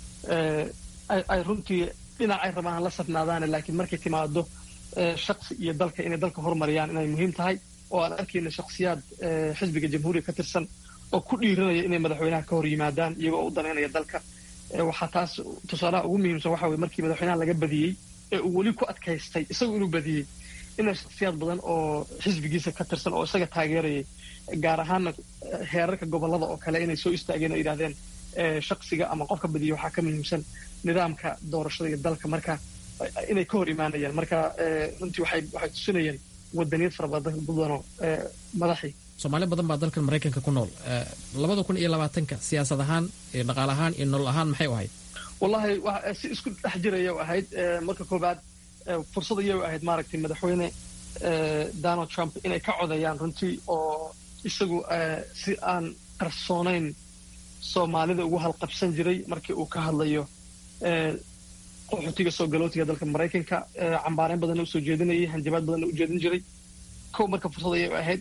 ay runtii dhinac ay rabaan la safnaadaane laakiin markay timaado shaksi iyo dalka inay dalka horumariyaan inay muhiim tahay oo aan arkayna shaksiyaad xisbiga jamhuuriga ka tirsan oo ku dhiiranaya inay madaxweynaha ka hor yimaadaan iyagoo u danaynaya dalka waxaa taas tusaalaha ugu muhiimsan waxa weye markii madaxweynaha laga badiyey ee uu weli ku adkaystay isagu inuu badiyey ina shaksiyaad badan oo xisbigiisa ka tirsan oo isaga taageerayay gaar ahaana heerarka gobollada oo kale inay soo istaageen oo yidhahdeen shaksiga ama qofka badiya waxaa ka muhiimsan nidaamka doorashada iyo dalka marka inay ka hor imaanayaan marka runtii waxay waxay tusinayeen wadaniyad fara badan badanoo madaxii
soomaali badan baa dalkan maraykanka ku nool labada kun iyo labaatanka siyaasad ahaan iyo dhaqaale ahaan iyo nolol ahaan maxay u ahayd
wallahi si isku dhex jiraya ahayd marka koobaad fursad ayay ahayd maaragtay madaxweyne donald trump inay ka codeeyaan runtii oo isagu si aan qarsoonayn soomaalida ugu halqabsan jiray markii uu ka hadlayo qaxootiga soo galootiga dalka maraykanka cambaareyn badanna usoo jeedinayay hanjabaad badanna u jeedin jiray kow marka fursad ayay ahayd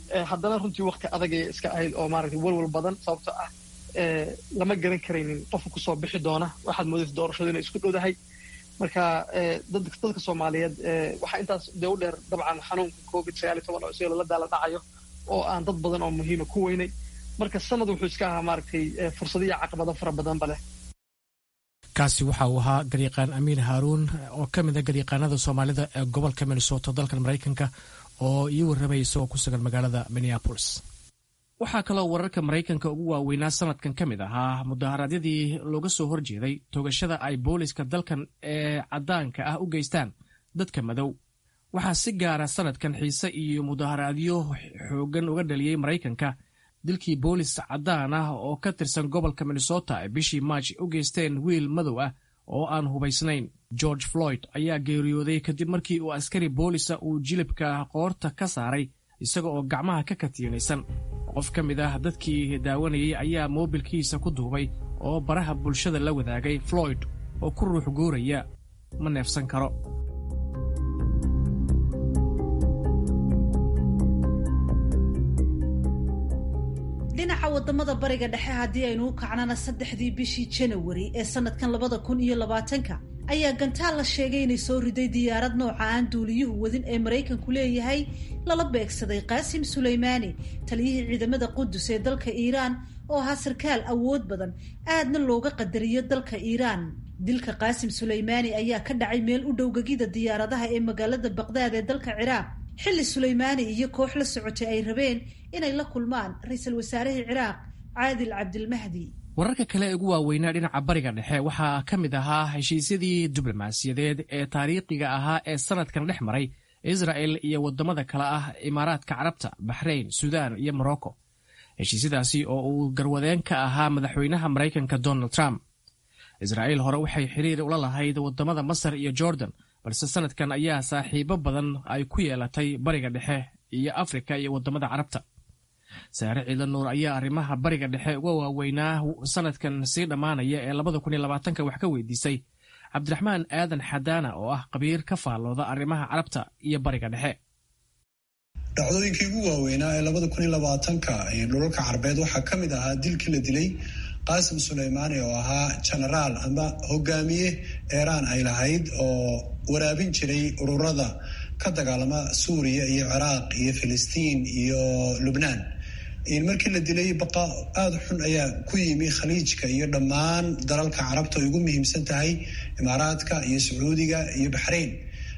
haddana runtii wakti adagay iska ahayd oo maaragtay walwal badan sababto ah lama garan karaynin qofka kusoo bixi doona waxaad moodaysa doorashadu inay isku dhowdahay marka dadka soomaaliyeed waxaa intaas dee u dheer dabcan xanuunka covid sagaal iyo toban oo isaga lala daala dhacayo oo aan dad badan oo muhiima ku weynay marka sanad wuxuu iska ahaa maaragtay fursado iyo caqabado fara badanba leh
kaasi waxa uu ahaa garyaqaan amiin haaruun oo ka mid a garyaqaanada soomaalida ee gobolka minnesota dalkan maraykanka oo ii warramaya isagoo ku sugan magaalada minneapolis waxaa kaloo wararka maraykanka ugu waaweynaa sanadkan ka mid ahaa mudaharaadyadii looga soo horjeeday toogashada ay booliska dalkan ee caddaanka ah u geystaan dadka madow waxaa si gaara sanadkan xiise iyo mudaharaadyo xooggan uga dhaliyey maraykanka dilkii boolis caddaan ah oo ka tirsan gobolka minnesota ay bishii maaj u geysteen wiil madow ah oo aan hubaysnayn george floyd ayaa geeriyooday kadib markii uu askari boolisa uu jilibka qoorta ka saaray isaga oo gacmaha ka katiinaysan qof ka mid ah dadkii daawanayay ayaa moobilkiisa ku duubay oo baraha bulshada la wadaagay floyd oo ku ruux guuraya ma neefsan karo
dhinaca wadamada bariga dhexe haddii aynu u kacnana saddexdii bishii janawari ee sanadkan labada kun iyo labaatanka ayaa gantaal la sheegay inay soo riday diyaarad nooca aan duuliyuhu wadin ee maraykanku leeyahay lala beegsaday qaasim suleymaani taliyihii ciidamada qudus ee dalka iiraan oo ahaa sarkaal awood badan aadna looga qadariyo dalka iiraan dilka qaasim suleymaani ayaa ka dhacay meel u dhow gegida diyaaradaha ee magaalada baqdaad ee dalka ciraaq xilli suleymaani iyo koox la socotay ay rabeen inay la kulmaan ra-iisul wasaarihii ciraaq caadil cabdilmahdi
wararka kale ee ugu waaweynaa dhinaca bariga dhexe waxaa ka mid ahaa heshiisyadii diblomaasiyadeed ee taariikhiga ahaa ee sanadkan dhex maray israel iyo waddamada kale ah imaaraadka carabta baxrayn suudaan iyo morocco heshiisyadaasi oo uu garwadeen ka ahaa madaxweynaha maraykanka donald trump israa'iil hore waxay xiriir ula lahayd waddamada masar iyo jordan balse sanadkan ayaa saaxiibo badan ay ku yeelatay bariga dhexe iyo afrika iyo waddamada carabta saare ciidla nuur ayaa arrimaha bariga dhexe uga waaweynaa sanadkan sii dhammaanaya ee labada kun iyo labaatanka wax ka weydiisay cabdiraxmaan aadan xadaana oo ah qabiir ka faallooda arrimaha carabta iyo bariga dhexe
dhacdooyinkii ugu waaweynaa ee labada kun iyo labaatanka dhulalka carbeed waxaa ka mid ahaa dilkii la dilay qaasim suleymaani oo ahaa genaraal ama hogaamiye eeraan ay lahayd oo waraabin jiray ururada ka dagaalama suuriya iyo ciraaq iyo filistiin iyo lubnaan markii la dilay baqa aada xun ayaa ku yimi khaliijka iyo dhammaan dalalka carabta ay ugu muhiimsan tahay imaaraadka iyo sacuudiga iyo baxrayn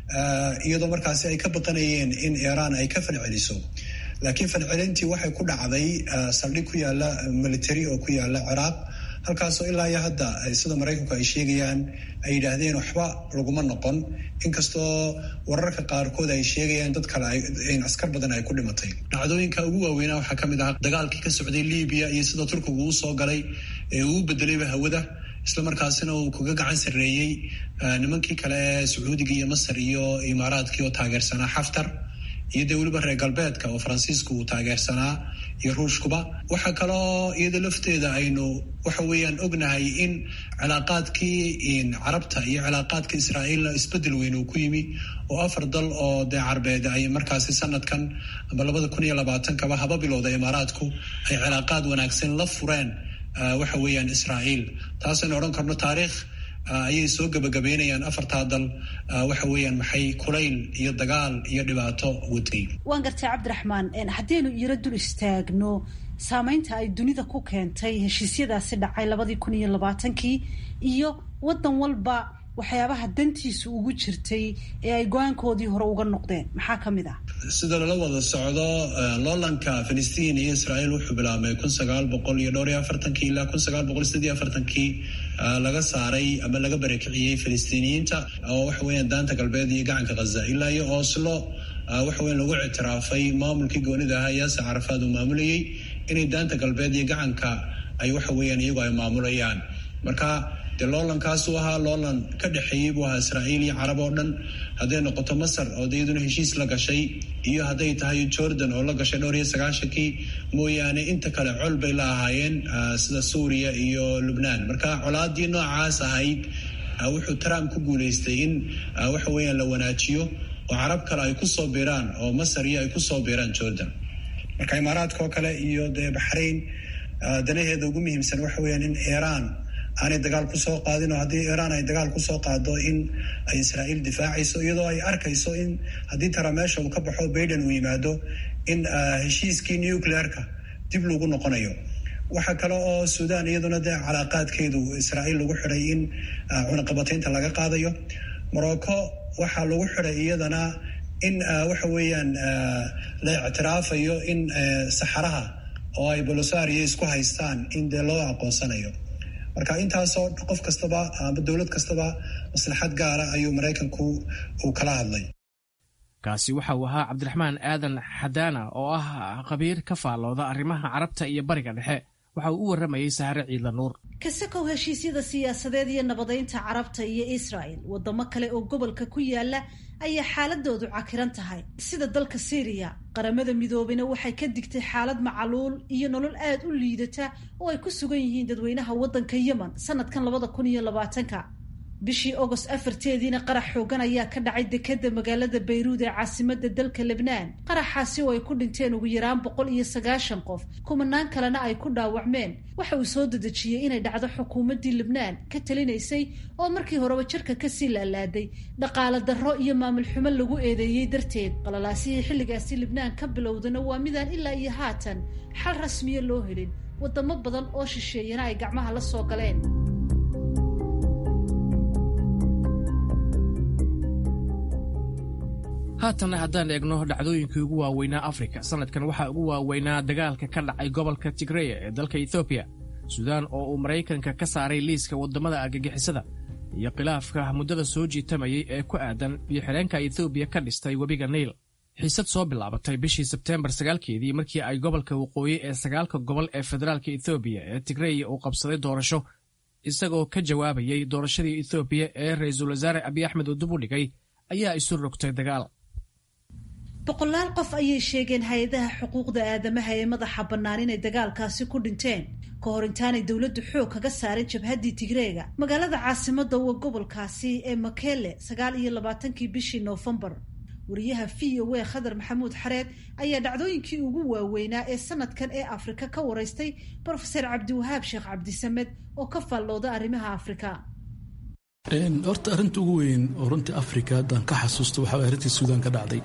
iyadoo markaasi ay ka baqanayeen in iiraan ay ka falceliso laakiin falcelintii waxay ku dhacday saldhig ku yaala military oo ku yaala ciraaq halkaasoo ilaa iyo hadda sida maraykanku ay sheegayaan ay yidhaahdeen waxba laguma noqon inkastoo wararka qaarkood ay sheegayaan dad kale askar badan ay ku dhimatay dhacdooyinka ugu waaweynaa waxaa ka mid ah dagaalkii ka socday libiya iyo sida turkigu uu soo galay ee uu bedelayba hawada islamarkaasina uu kaga gacan sarreeyey nimankii kale ee sacuudiga iyo masar iyo imaaraadkii oo taageersanaa xaftar iyo dee weliba reer galbeedka oo faransiisku uu taageersanaa iyo ruushkuba waxaa kaloo iyada lafteeda aynu waxa weeyaan ognahay in cilaaqaadkii carabta iyo cilaaqaadka israa'iilna isbedel weyn uu ku yimi oo afar dal oo dee carbeed ay markaasi sanadkan ama labada kun iyo labaatankaba haba bilowda imaaraadku ay cilaaqaad wanaagsan la fureen waxa weeyaan israa'iil taasaynu odhan karno taariikh ayay soo gabagabeynayaan afartaa dal waxa weeyaan maxay kulayl iyo dagaal iyo dhibaato waday
waan gartay cabdiraxmaan haddaynu iyaro dul istaagno saameynta ay dunida ku keentay heshiisyadaasi dhacay labadii kun iyo labaatankii iyo waddan walba waxyaabaha dantiisu ugu jirtay ee ay go-aankoodii hore uga noqdeen maxaa ka mid ah
sida lala wada socdo loolanka filistiin iyo israa'iil wuxuu bilaabmay kun sagaal boqol iyo dhowr iyo afartankii ilaa kun sagaal boqol siddeed iyo afartankii laga saaray ama laga barakiciyey filistiiniyiinta oo waxa weeyaan daanta galbeed iyo gacanka khaza ilaa iyo oslo waxa weyan lagu ictiraafay maamulkii goonida ahaa yaase carafaad uu maamulayey inay daanta galbeed iyo gacanka ay waxa weeyaan iyagu ay maamulayaan marka dee loolankaasuu ahaa loolan ka dhexeeyey buu ahaa israa'iil iyo carab oo dhan hadday noqoto masar oo de iyaduna heshiis la gashay iyo hadday tahay jordan oo la gashay dhowr iyo sagaashankii mooyaane inta kale col bay la ahaayeen sida suuriya iyo lubnaan marka colaadii noocaas ahayd wuxuu trump ku guuleystay in waxa weeyaan la wanaajiyo oo carab kale ay kusoo biiraan oo masar iyo ay kusoo biiraan jordan marka imaaraadka oo kale iyo dee baxrayn danaheeda ugu muhiimsan waxa weeyaan in iiraan aanay dagaal kusoo qaadin oo haddii iiraan ay dagaal kusoo qaado in ay israa'iil difaacayso iyadoo ay arkayso in haddii tara meesha uu ka baxo baiden uu yimaado in heshiiskii nuclearka dib lagu noqonayo waxaa kale oo suudaan iyaduna dee calaaqaadkeedu israa'iil lagu xidhay in cunaqabataynta laga qaadayo morocco waxaa lagu xidhay iyadana in waxa weeyaan la ictiraafayo in saxaraha oo ay bolosario isku haystaan in dee loo aqoonsanayo marka intaasoo qof kastaba ama dowlad kastaba maslaxad gaara ayuu maraykanku uu kala hadlay
kaasi waxa uu ahaa cabdiraxmaan aadan xadaana oo ah khabiir ka faallooda arrimaha carabta iyo bariga dhexe waxa uu u warramayey sahare ciidla nuur
kasakow heshiisyada siyaasadeed iyo nabadaynta carabta iyo israa'el waddamo kale oo gobolka ku yaala ayaa xaaladoodu cakiran tahay sida dalka syriya qaramada midoobena waxay ka digtay xaalad macaluul iyo nolol aad u liidata oo ay ku sugan yihiin dadweynaha waddanka yemen sanadkan labada kun iyo labaatanka bishii agost afarteediina qarax xoogan ayaa ka dhacay dekeda magaalada bayruud ee caasimada dalka lebnaan qaraxaasi oo ay ku dhinteen ugu yaraan boqol iyo sagaashan qof kumanaan kalena ay ku dhaawacmeen waxa uu soo dedejiyey inay dhacdo xukuumaddii lebnaan ka talinaysay oo markii horeba jirka kasii laalaaday dhaqaale darro iyo maamul xumo lagu eedeeyey darteed qalalaasihii xilligaasi lebnaan ka bilowdana waa midaan ilaa iyo haatan xal rasmiya loo helin wadamo badan oo shisheeyana ay gacmaha la soo galeen
haatanna haddaan eegno dhacdooyinkii ugu waaweynaa afrika sanadkan waxaa ugu waaweynaa dagaalka ka dhacay gobolka tigreya ee dalka ethoobiya suudaan oo uu maraykanka ka saaray liiska waddamada argagixisada iyo khilaafka muddada soo jiitamayay ee ku aadan biyo-xidheenka ethoobiya ka dhistay webiga niil xiisad soo bilaabatay bishii sebteembar sagaalkeedii markii ay gobolka waqooyi ee sagaalka gobol ee federaalka ethoobiya ee tigreya uu qabsaday doorasho isagoo ka jawaabayay doorashadii ethoobiya ee ra-iisul wasaare abiy axmed uu dib u dhigay ayaa isu rogtay dagaal
boqolaal qof ayay sheegeen hay-adaha xuquuqda aadamaha ee madaxa bannaan inay dagaalkaasi ku dhinteen ka hor intaanay dowladdu xoog kaga saarin jabhaddii tigreega magaalada caasimadda wa gobolkaasi ee makele sagaal iyo labaatankii bishii noofembar wariyaha v o a khadar maxamuud xareed ayaa dhacdooyinkii ugu waaweynaa ee sanadkan ee afrika ka waraystay brofeser cabdiwahaab sheekh cabdisamed oo ka faallooda arrimaha afrika
horta arrinta ugu weyn oo runtii afrika haddaan ka xasuusto waxaa way arrintii suudaan ka dhacday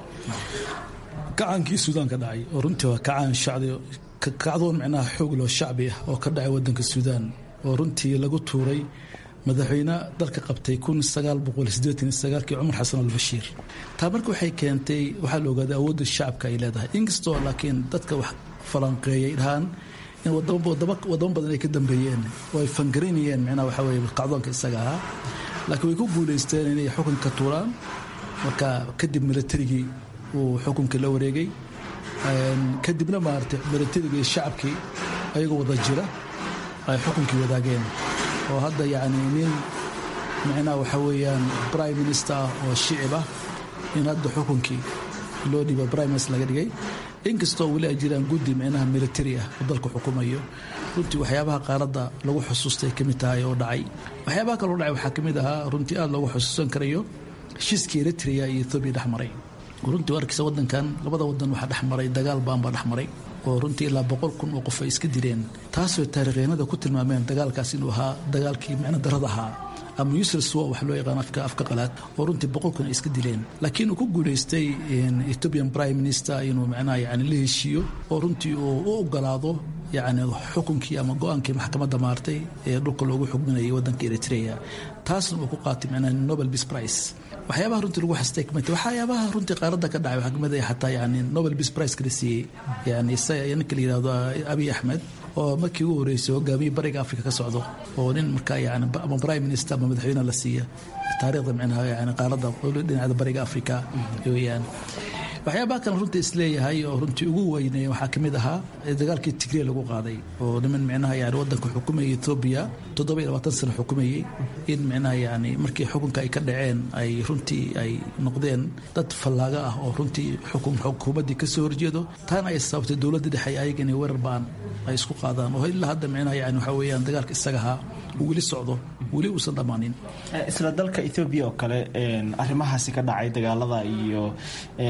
kacaankii suudaan ka dhacay oo runtii waa kacaan shacdi kacdoon micnaha xoog loo shacbi ah oo ka dhacay waddanka suudaan oo runtii lagu tuuray madaxweyne dalka qabtay kun sagaal boqol sideetan iyo sagaalkii cumar xasan albashiir taa marka waxay keentay waxaa la ogaaday awoodda shacabka ay leedahay inkastoo laakiin dadka wax falanqeeyay dhahaan in wadamo badan ay ka dambeeyeen oo ay fangaraynayeen micnaha waxaa weye kacdoonka isaga ahaa laakiin way ku guulaysteen inay xukunka tuuraan marka kadib militarigii uu xukunka la wareegay kadibna maaragtay militarigii shacabkii ayagoo wada jira ay xukunkii wadaageen oo hadda yacni nin micnaha waxaa weeyaan prime minister ah oo shicib ah in hadda xukunkii loo dhiiba prime minister laga dhigay inkastoo weli ay jiraan guddi micnaha militari ah oo dalka xukumayo runtii waxyaabaha qaaradda lagu xusuustay ka mid tahay oo dhacay waxyaabaha kaloo dhacay waxaa ka mid ahaa runtii aada loogu xusuusan karayo heshiiskii eritrea iyo ethoobiya dhex maray runtii warkiisa waddankan labada wadan waxaa dhex maray dagaal baanbaa dhex maray oo runtii ilaa boqol kun oo qof ay iska dileen taasoo taariikhyeenada ku tilmaameen dagaalkaas inuu ahaa dagaalkii micno darada ahaa ama useless war wax loo yaqaan afka afka qalaad oo runtii boqol kun ay iska dileen laakiin uu ku guulaystay ethiopian prime minister inuu macnaha yani la heshiiyo oo runtii uu u ogolaado yacni xukunkii ama go-aankii maxkamadda maartay ee dhulka loogu xugminayay waddanka eritrea taasna uu ku qaatay macnaha nobel peace prize waxyaabaha runtii lagu xastay kamid waxyaabaha runtii qaaradda ka dhacay waxaa kamid ah xataa yani nobel peace prize kala siiyey yani isaga ninka la yidhahdo abiy axmed oo markii ugu horreysay hogaamiye bariga afrika ka socdo oo nin markaa yani ama prime minister ama madaxweyne la siiya taariikhda micnaha yani qaaradda dhinacda bariga afrika weeyaan waxyaabaha kale runtii isleeyahay oo runtii ugu weynay waxaa ka mid ahaa dagaalkii tigre lagu qaaday oo niman micnaha yani waddanka xukumayay etoobiya toddoba iyo labaatan sano xukumayey in micnaha yani markii xukunka ay ka dhaceen ay runtii ay noqdeen dad fallaaga ah oo runtii xukun xukuumaddii ka soo horjeedo taana ay sababtay dowladda dhexe ayaga inay weerar baan ay isku qaadaan oo ilaa hadda micnaha yani waxaa weeyaan dagaalka isaga ahaa uu weli socdo weli uusan dhammaanin
isla dalka ethoobiya oo kale arrimahaasi ka dhacay dagaalada iyo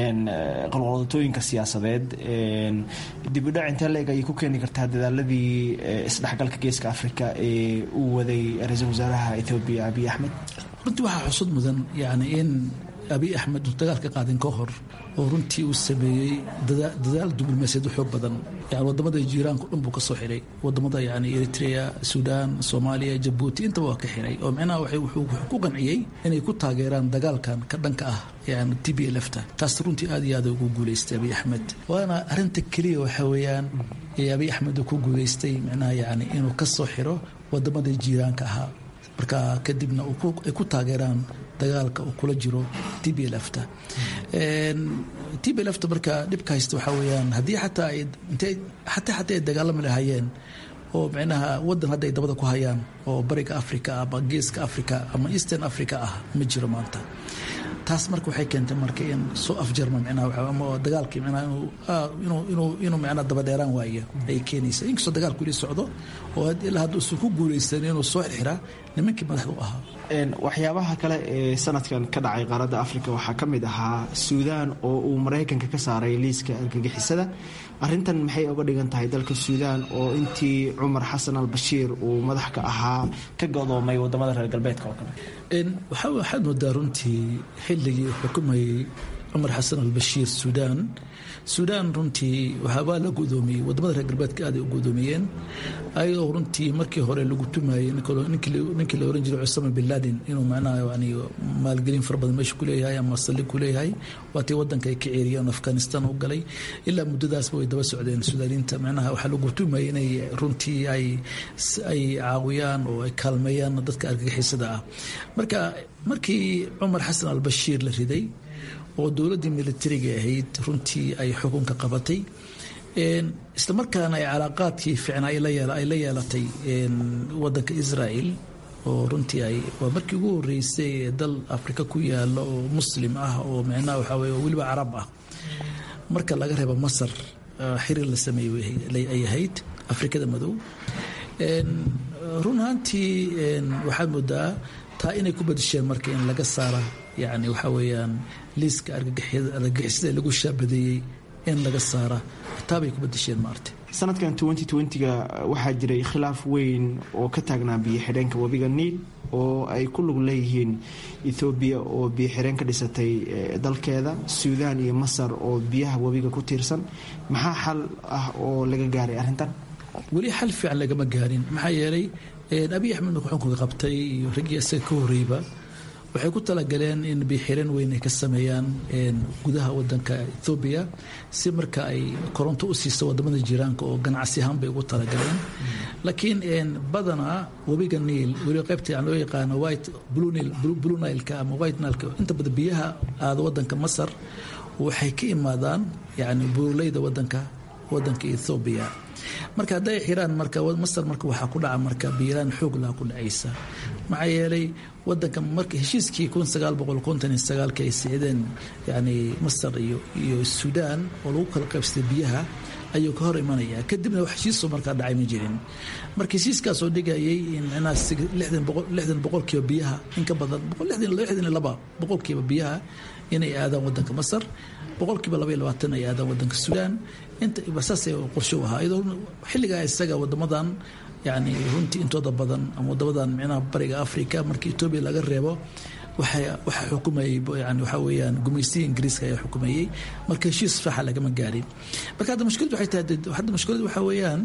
qalqaldatooyinka siyaasadeed dibudhac intee leeg ayay ku keeni kartaa dadaaladii isdhexgalka geeska afrika ee uu waday ra-iisul wasaaraha ethoobiya abiy axmed
runtii waxaa xusud mudan yani in abiy axmed uu dagaalka qaadin ka hor oo runtii uu sameeyey dadaal diblomaasiyad xoog badan yani wadamada jiiraanka dhan buu ka soo xiray wadamada yani eritrea suudaan soomaaliya jabuuti intaba waa ka xiray oo micnaha wuxuu ku qanciyey inay ku taageeraan dagaalkan ka dhanka ah yani t b lfta taas runtii aad iyo aad ugu guuleystay abiy axmed waana arinta keliya waxa weeyaan ee abiy axmed uu ku guuleystay micnaha yani inuu ka soo xiro wadamada jiiraanka ahaa marka kadibna ay ku taageeraan dagaalka uu kula jiro t b lfta t b lfta marka dhibka haysta waxaa weyaan haddii xataa xataa xataa ay dagaalami lahaayeen oo micnaha wadan hadda ay dabada ku hayaan oo bariga africa ama geeska africa ama eastern africa ah ma jiro maanta taas marka waxay keentay marka in soo afjarma micnaha ama dagaalkii micnaha inuu inuu inuu micnaha dabadheeraan waayo ay keenaysa inkastoo dagaalku ili socdo oo ilaa hadda usan ku guulaysan inuu soo xirxiraa nimankii madaxda u ahaa
waxyaabaha kale ee sanadkan ka dhacay qaaradda afrika waxaa ka mid ahaa suudaan oo uu maraykanka ka saaray liiska argagixisada arintan maxay oga dhigan tahay dalka suudaan oo intii cumar xasan al bashiir uu madax ka ahaa ka godoomay wadamada reer galbeedka oo kale
waxaad moodaa runtii xilligii xukumayay cumar xasan al bashiir suudaan suudaan runtii waa la gudoomiyey wadamada reer galbeedka aaday u gudoomiyeen ayadoo runtii markii hore lagu tumayey ninkii la oran jiray cusama bin laden inuu macnaha yani maalgelin fara badan meesha kuleeyahay ama saldhig kuleeyahay waatii wadanka ay ka ceeriyeen afghanistan u galay ilaa muddadaasba way daba socdeen suudaaniinta macnaha waxaa lagu tumayay inay runtii ay ay caawiyaan oo ay kaalmeeyaan dadka argagixisada ah marka markii cumar xasan al bashiir la riday oo dowladdii militariga ahayd runtii ay xukunka qabatay islamarkaana ay calaaqaadkii ficnaa ay la yeelatay wadanka israel oo runtii ay waa markii ugu horeysay ee dal afrika ku yaala oo muslim ah oo micnaha waxaa weye weliba carab ah marka laga reebo masar xiriir la sameeyey ay ahayd afrikada madow run ahaantii waxaad moodaa taa inay ku badisheen marka in laga saara yani waxaa weeyaan liiska argagixisada lagu shaabadeeyey in laga saara taabay ku badisheen maarta
sanadkan ga waxaa jiray khilaaf weyn oo ka taagnaa biyo xidheenka webiga niil oo ay ku lug leeyihiin ethoobiya oo biyo xidheen ka dhisatay dalkeeda suudaan iyo masar oo biyaha webiga ku tiirsan maxaa xal ah oo laga gaaray arrintan
weli xal fiican lagama gaarin maxaa yeelay abiy axmed marka xukunka qabtay iyo raggii isaga ka horreyba waxay ku talagaleen in biixireen weyn ay ka sameeyaan gudaha wadanka ethoobiya si marka ay koronto u siiso wadamada jiiraanka oo ganacsi ahaan bay ugu talagaleen laakiin badanaa webiga niil weli qaybta loo yaqaano white blue nileka ama white nileka inta badan biyaha aada wadanka masar waxay ka imaadaan yani buurleyda wadanka wadanka ethoobiya marka hadday xiraan marka masar marka waxaa ku dhaca marka biiraan xoog laha ku dhacaysa maxaa yeelay wadanka marka heshiiskii kun sagaal boqol konton iyo sagaalki ay sicdeen yani masar iyo iyo suudaan oo lagu kala qaybsaday biyaha ayuu ka hor imanaya kadibna wax heshiisoo markaa dhacay ma jirin marka heshiiskaasoo dhigayay in micnaha lixdan boqolkiiba biyaha in ka badan lixdan iyo laba boqolkiiba biyaha inay aadaan wadanka masar boqolkiiba laba iyo labaatan ay aadaan wadanka suudaan inta saasay qorsho u ahaa iyadoo xilligaa isaga wadamadan yani runtii intooda badan ama wadamadan micnaha bariga africa markii etoobiya laga reebo waxaa xukumayay yani waxaa weeyaan gumaystiga ingiriiska ayaa xukumayey marka heshiis faxa lagama gaarin marka hadda mushkiladu waxay tahay hadda mushkiladu waxaa weeyaan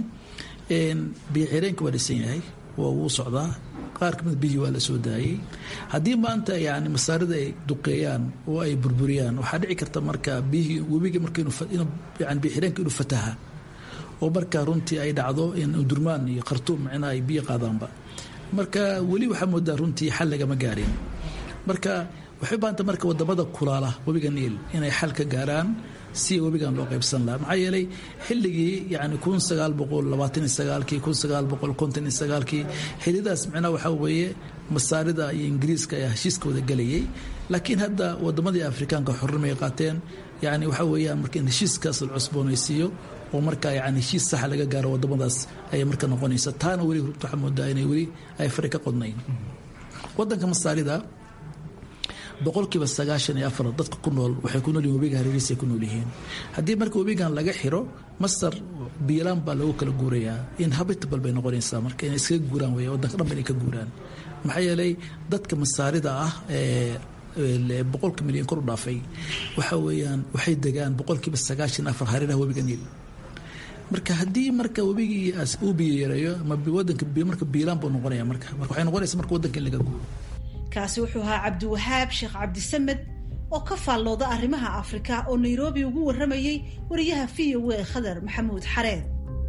biyo xireenka waa dhisan yahay waa wuu socdaa qaar kamid biyihii waa la soo daayey haddii maanta yani masaarida ay duqeeyaan oo ay burburiyaan waxaa dhici karta marka biyihii webiga marka yani biyo xireenka inuu fataha oo marka runtii ay dhacdo in durmaan iyo khartuum micnaha ay biyo qaadaanba marka weli waxaa moodaa runtii xal lagama gaarin marka waxay baanta marka wadamada kulaala webiga niil inay xal ka gaaraan si webigan loo qaybsan lahaa maxaa yeelay xilligii yani kun sagaal boqol labaatan iyo sagaalkii kun sagaal boqol konton iyo sagaalkii xillidaas micnaha waxaa weeye masaarida iyo ingiriiska ayaa heshiiskooda gelayay laakiin hadda wadamadii afrikaanka xornimay qaateen yani waxaa weeyaan marka in heshiiskaas la cusboonaysiiyo oo marka yani heshiis saxa laga gaaro wadamadaas ayay marka noqonaysa taana weli waxaa moodaa inay weli ay fari ka qodnayn wadanka masaarida boqolkiiba sagaashan iyo afar dadka ku nool waxay ku nool yihin webiga hareerihiisa ay ku nool yihiin haddii marka webigan laga xiro masar biilaan baa lagu kala guurayaa inhabitable bay noqonaysaa marka inay iskaga guuraan wey wadanka dhan ba inay ka guuraan maxaa yeelay dadka masaarida ah ee boqolka milyan kor u dhaafay waxa weeyaan waxay degaan boqolkiiba sagaashan afar hareeraha webiga niil marka haddii marka webigii uu biyo yareeyo ama wadanka marka biilaan buu noqonaya marka marka waxay noqonaysa marka wadanka in laga guuro
kaasi wuxuu ahaa cabdiwahaab sheekh cabdisamed oo ka faallooda arrimaha afrika oo nairobi ugu warramayey wariyaha v o a khadar maxamuud xareed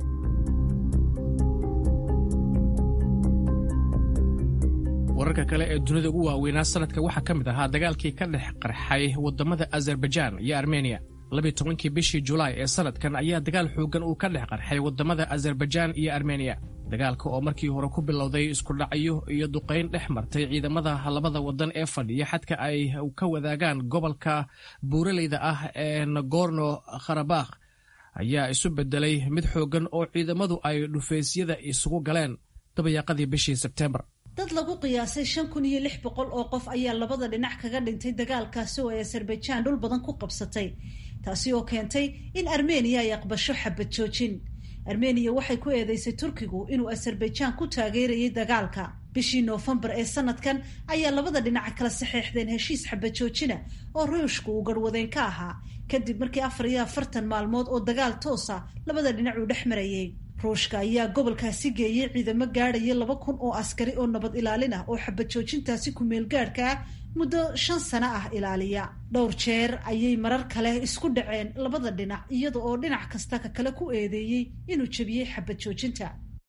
wararka kale ee dunida ugu waaweynaa sanadka waxaa ka mid ahaa dagaalkii ka dhex qarxay wadamada azerbaijaan iyo armeniya labiy tobankii bishii julaay ee sanadkan ayaa dagaal xooggan uu ka dhex qarxay wadamada azerbaijaan iyo armeniya dagaalka oo markii hore ku bilowday iskudhacyo iyo duqayn dhex martay ciidamada labada wadan ee fadhiya xadka ay ka wadaagaan gobolka buuraleyda ah ee nagorno kharabakh ayaa isu bedelay mid xooggan oo ciidamadu ay dhufaysyada isugu galeen dabayaaqadii bishii sebtembar
dad lagu qiyaasay shan kun iyo lix boqol oo qof ayaa labada dhinac kaga dhintay dagaalkaasi oo ay azerbaijan dhul badan ku qabsatay taasi oo keentay in armeniya ay aqbasho xabad joojin armeniya waxay ku eedeysay turkigu inuu azerbaijan ku taageerayay dagaalka bishii noofembar ee sanadkan ayaa labada dhinac kala saxeexdeen heshiis xabad joojina oo ruushku uu garhwadeen ka ahaa kadib markii afar iyo afartan maalmood oo dagaal toosa labada dhinac uu dhex marayay ruushka ayaa gobolkaasi geeyey ciidamo gaadhaya laba kun oo askari oo nabad ilaalin ah oo xabad joojintaasi ku-meel gaadhka ah muddo shan sano ah ilaaliya dhowr jeer ayay marar kale isku dhaceen labada dhinac iyada oo dhinac kasta ka kale ku eedeeyey inuu jebiyey xabad joojinta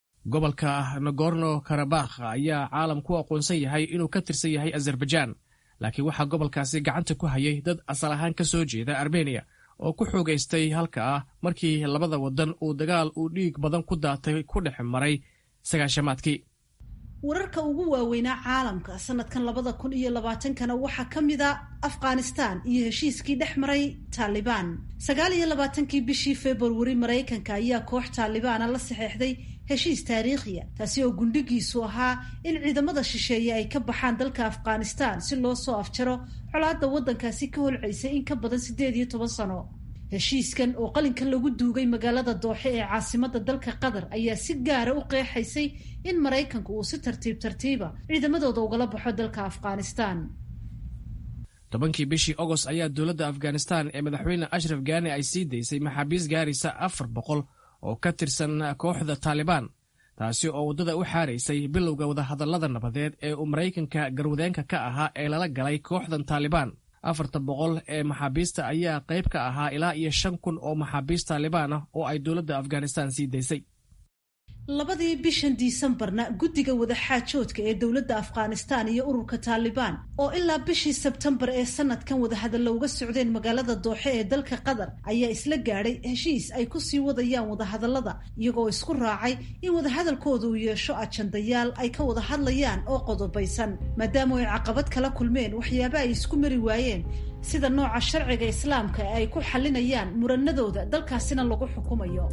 gobolka nagorno karabakh ayaa caalam ku aqoonsan yahay inuu ka tirsan yahay azerbaijan laakiin waxaa gobolkaasi gacanta ku hayay dad asal ahaan ka soo jeeda armeniya oo ku xoogaystay halka ah markii labada wadan uu dagaal uu dhiig badan ku daatay ku dhex maray sagaashamaadkii
wararka ugu waaweynaa caalamka sanadkan labada kun iyo labaatankana waxaa ka mid a afghanistan iyo heshiiskii dhex maray taalibaan sagaal iyo labaatankii bishii februari maraykanka ayaa koox taalibaana la saxeexday heshiis taariikhiya taasi oo gundhigiisu ahaa in ciidamada shisheeye ay ka baxaan dalka afghanistan si loo soo afjaro colaadda waddankaasi ka holcaysay in ka badan siddeed iyo toban sano heshiiskan oo qalinkan lagu duugay magaalada dooxe ee caasimadda dalka qatar ayaa si gaara u qeexaysay in maraykanku uu si tartiib tartiiba ciidamadooda ugala baxo dalka afghanistan
tobankii bishii agost ayaa dowladda afghanistan ee madaxweyne ashraf gaani ay sii daysay maxaabiis gaaraysa afar boqol oo ka tirsan kooxda taalibaan taasi oo waddada u xaaraysay bilowga wadahadallada nabadeed ee uu maraykanka garwadeenka ka ahaa ee lala galay kooxdan taalibaan afarta boqol ee maxaabiista ayaa qayb ka ahaa ilaa iyo shan kun oo maxaabiist taalibaan ah oo ay dowladda afghanistan sii daysay
labadii bishan disembarna guddiga wadaxaajoodka ee dowladda afghanistan iyo ururka taalibaan oo ilaa bishii sebtembar ee sanadkan wadahadalla uga socdeen magaalada dooxe ee dalka qatar ayaa isla gaadhay heshiis ay kusii wadayaan wadahadallada iyagoo isku raacay in wadahadalkooda uu yeesho ajandayaal ay ka wada hadlayaan oo qodobaysan maadaama ay caqabad kala kulmeen waxyaaba ay isku mari waayeen sida nooca sharciga islaamka ee ay ku xalinayaan muranadooda dalkaasina lagu xukumayo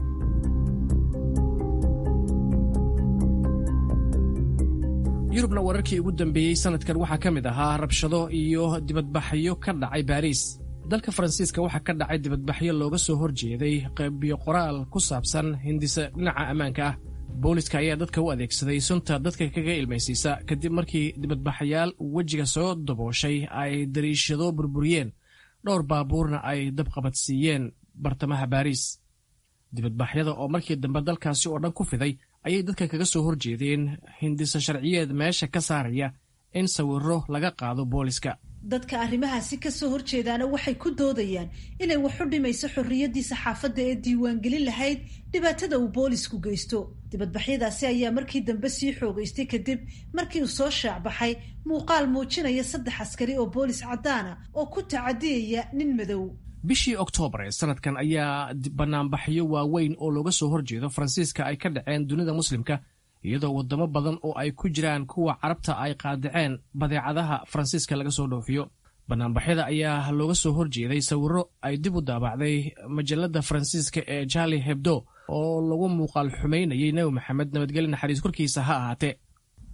yurubna wararkii ugu dambeeyey sanadkan waxaa ka mid ahaa rabshado iyo dibadbaxyo ka dhacay baariis dalka faransiiska waxaa ka dhacay dibadbaxyo looga soo horjeeday qaybiyo qoraal ku saabsan hindisa dhinaca ammaanka ah booliska ayaa dadka u adeegsaday sunta dadka kaga ilmaysiisa kadib markii dibadbaxayaal wejiga soo dabooshay ay dariishado burburiyeen dhowr baabuurna ay dabqabadsiiyeen bartamaha baariis dibadbaxyada oo markii dambe dalkaasi oo dhan ku fiday ayay dadka kaga soo horjeedeen hindisa sharciyeed meesha ka saaraya in sawiro laga qaado booliska
dadka arrimahaasi ka soo horjeedaana waxay ku doodayaan inay wax u dhimayso xorriyaddii saxaafadda ee diiwaangelin lahayd dhibaatada uu boolisku geysto dibadbaxyadaasi ayaa markii dambe sii xoogaystay kadib markii uu soo shaacbaxay muuqaal muujinaya saddex askari oo boolis caddaana oo ku tacadiyaya nin madow
bishii oktoobar ee sanadkan ayaa banaanbaxyo waaweyn oo looga soo horjeedo faransiiska ay ka dhaceen dunida muslimka iyadoo waddamo badan oo ay ku jiraan kuwa carabta ay qaadaceen badeecadaha faransiiska laga soo dhoofiyo banaanbaxyada ayaa looga soo horjeeday sawiro ay dib u daabacday majalada faransiiska ee charli hebdo oo lagu muuqaal xumaynayay nebi maxamed nabadgelye naxariis korkiisa ha ahaatee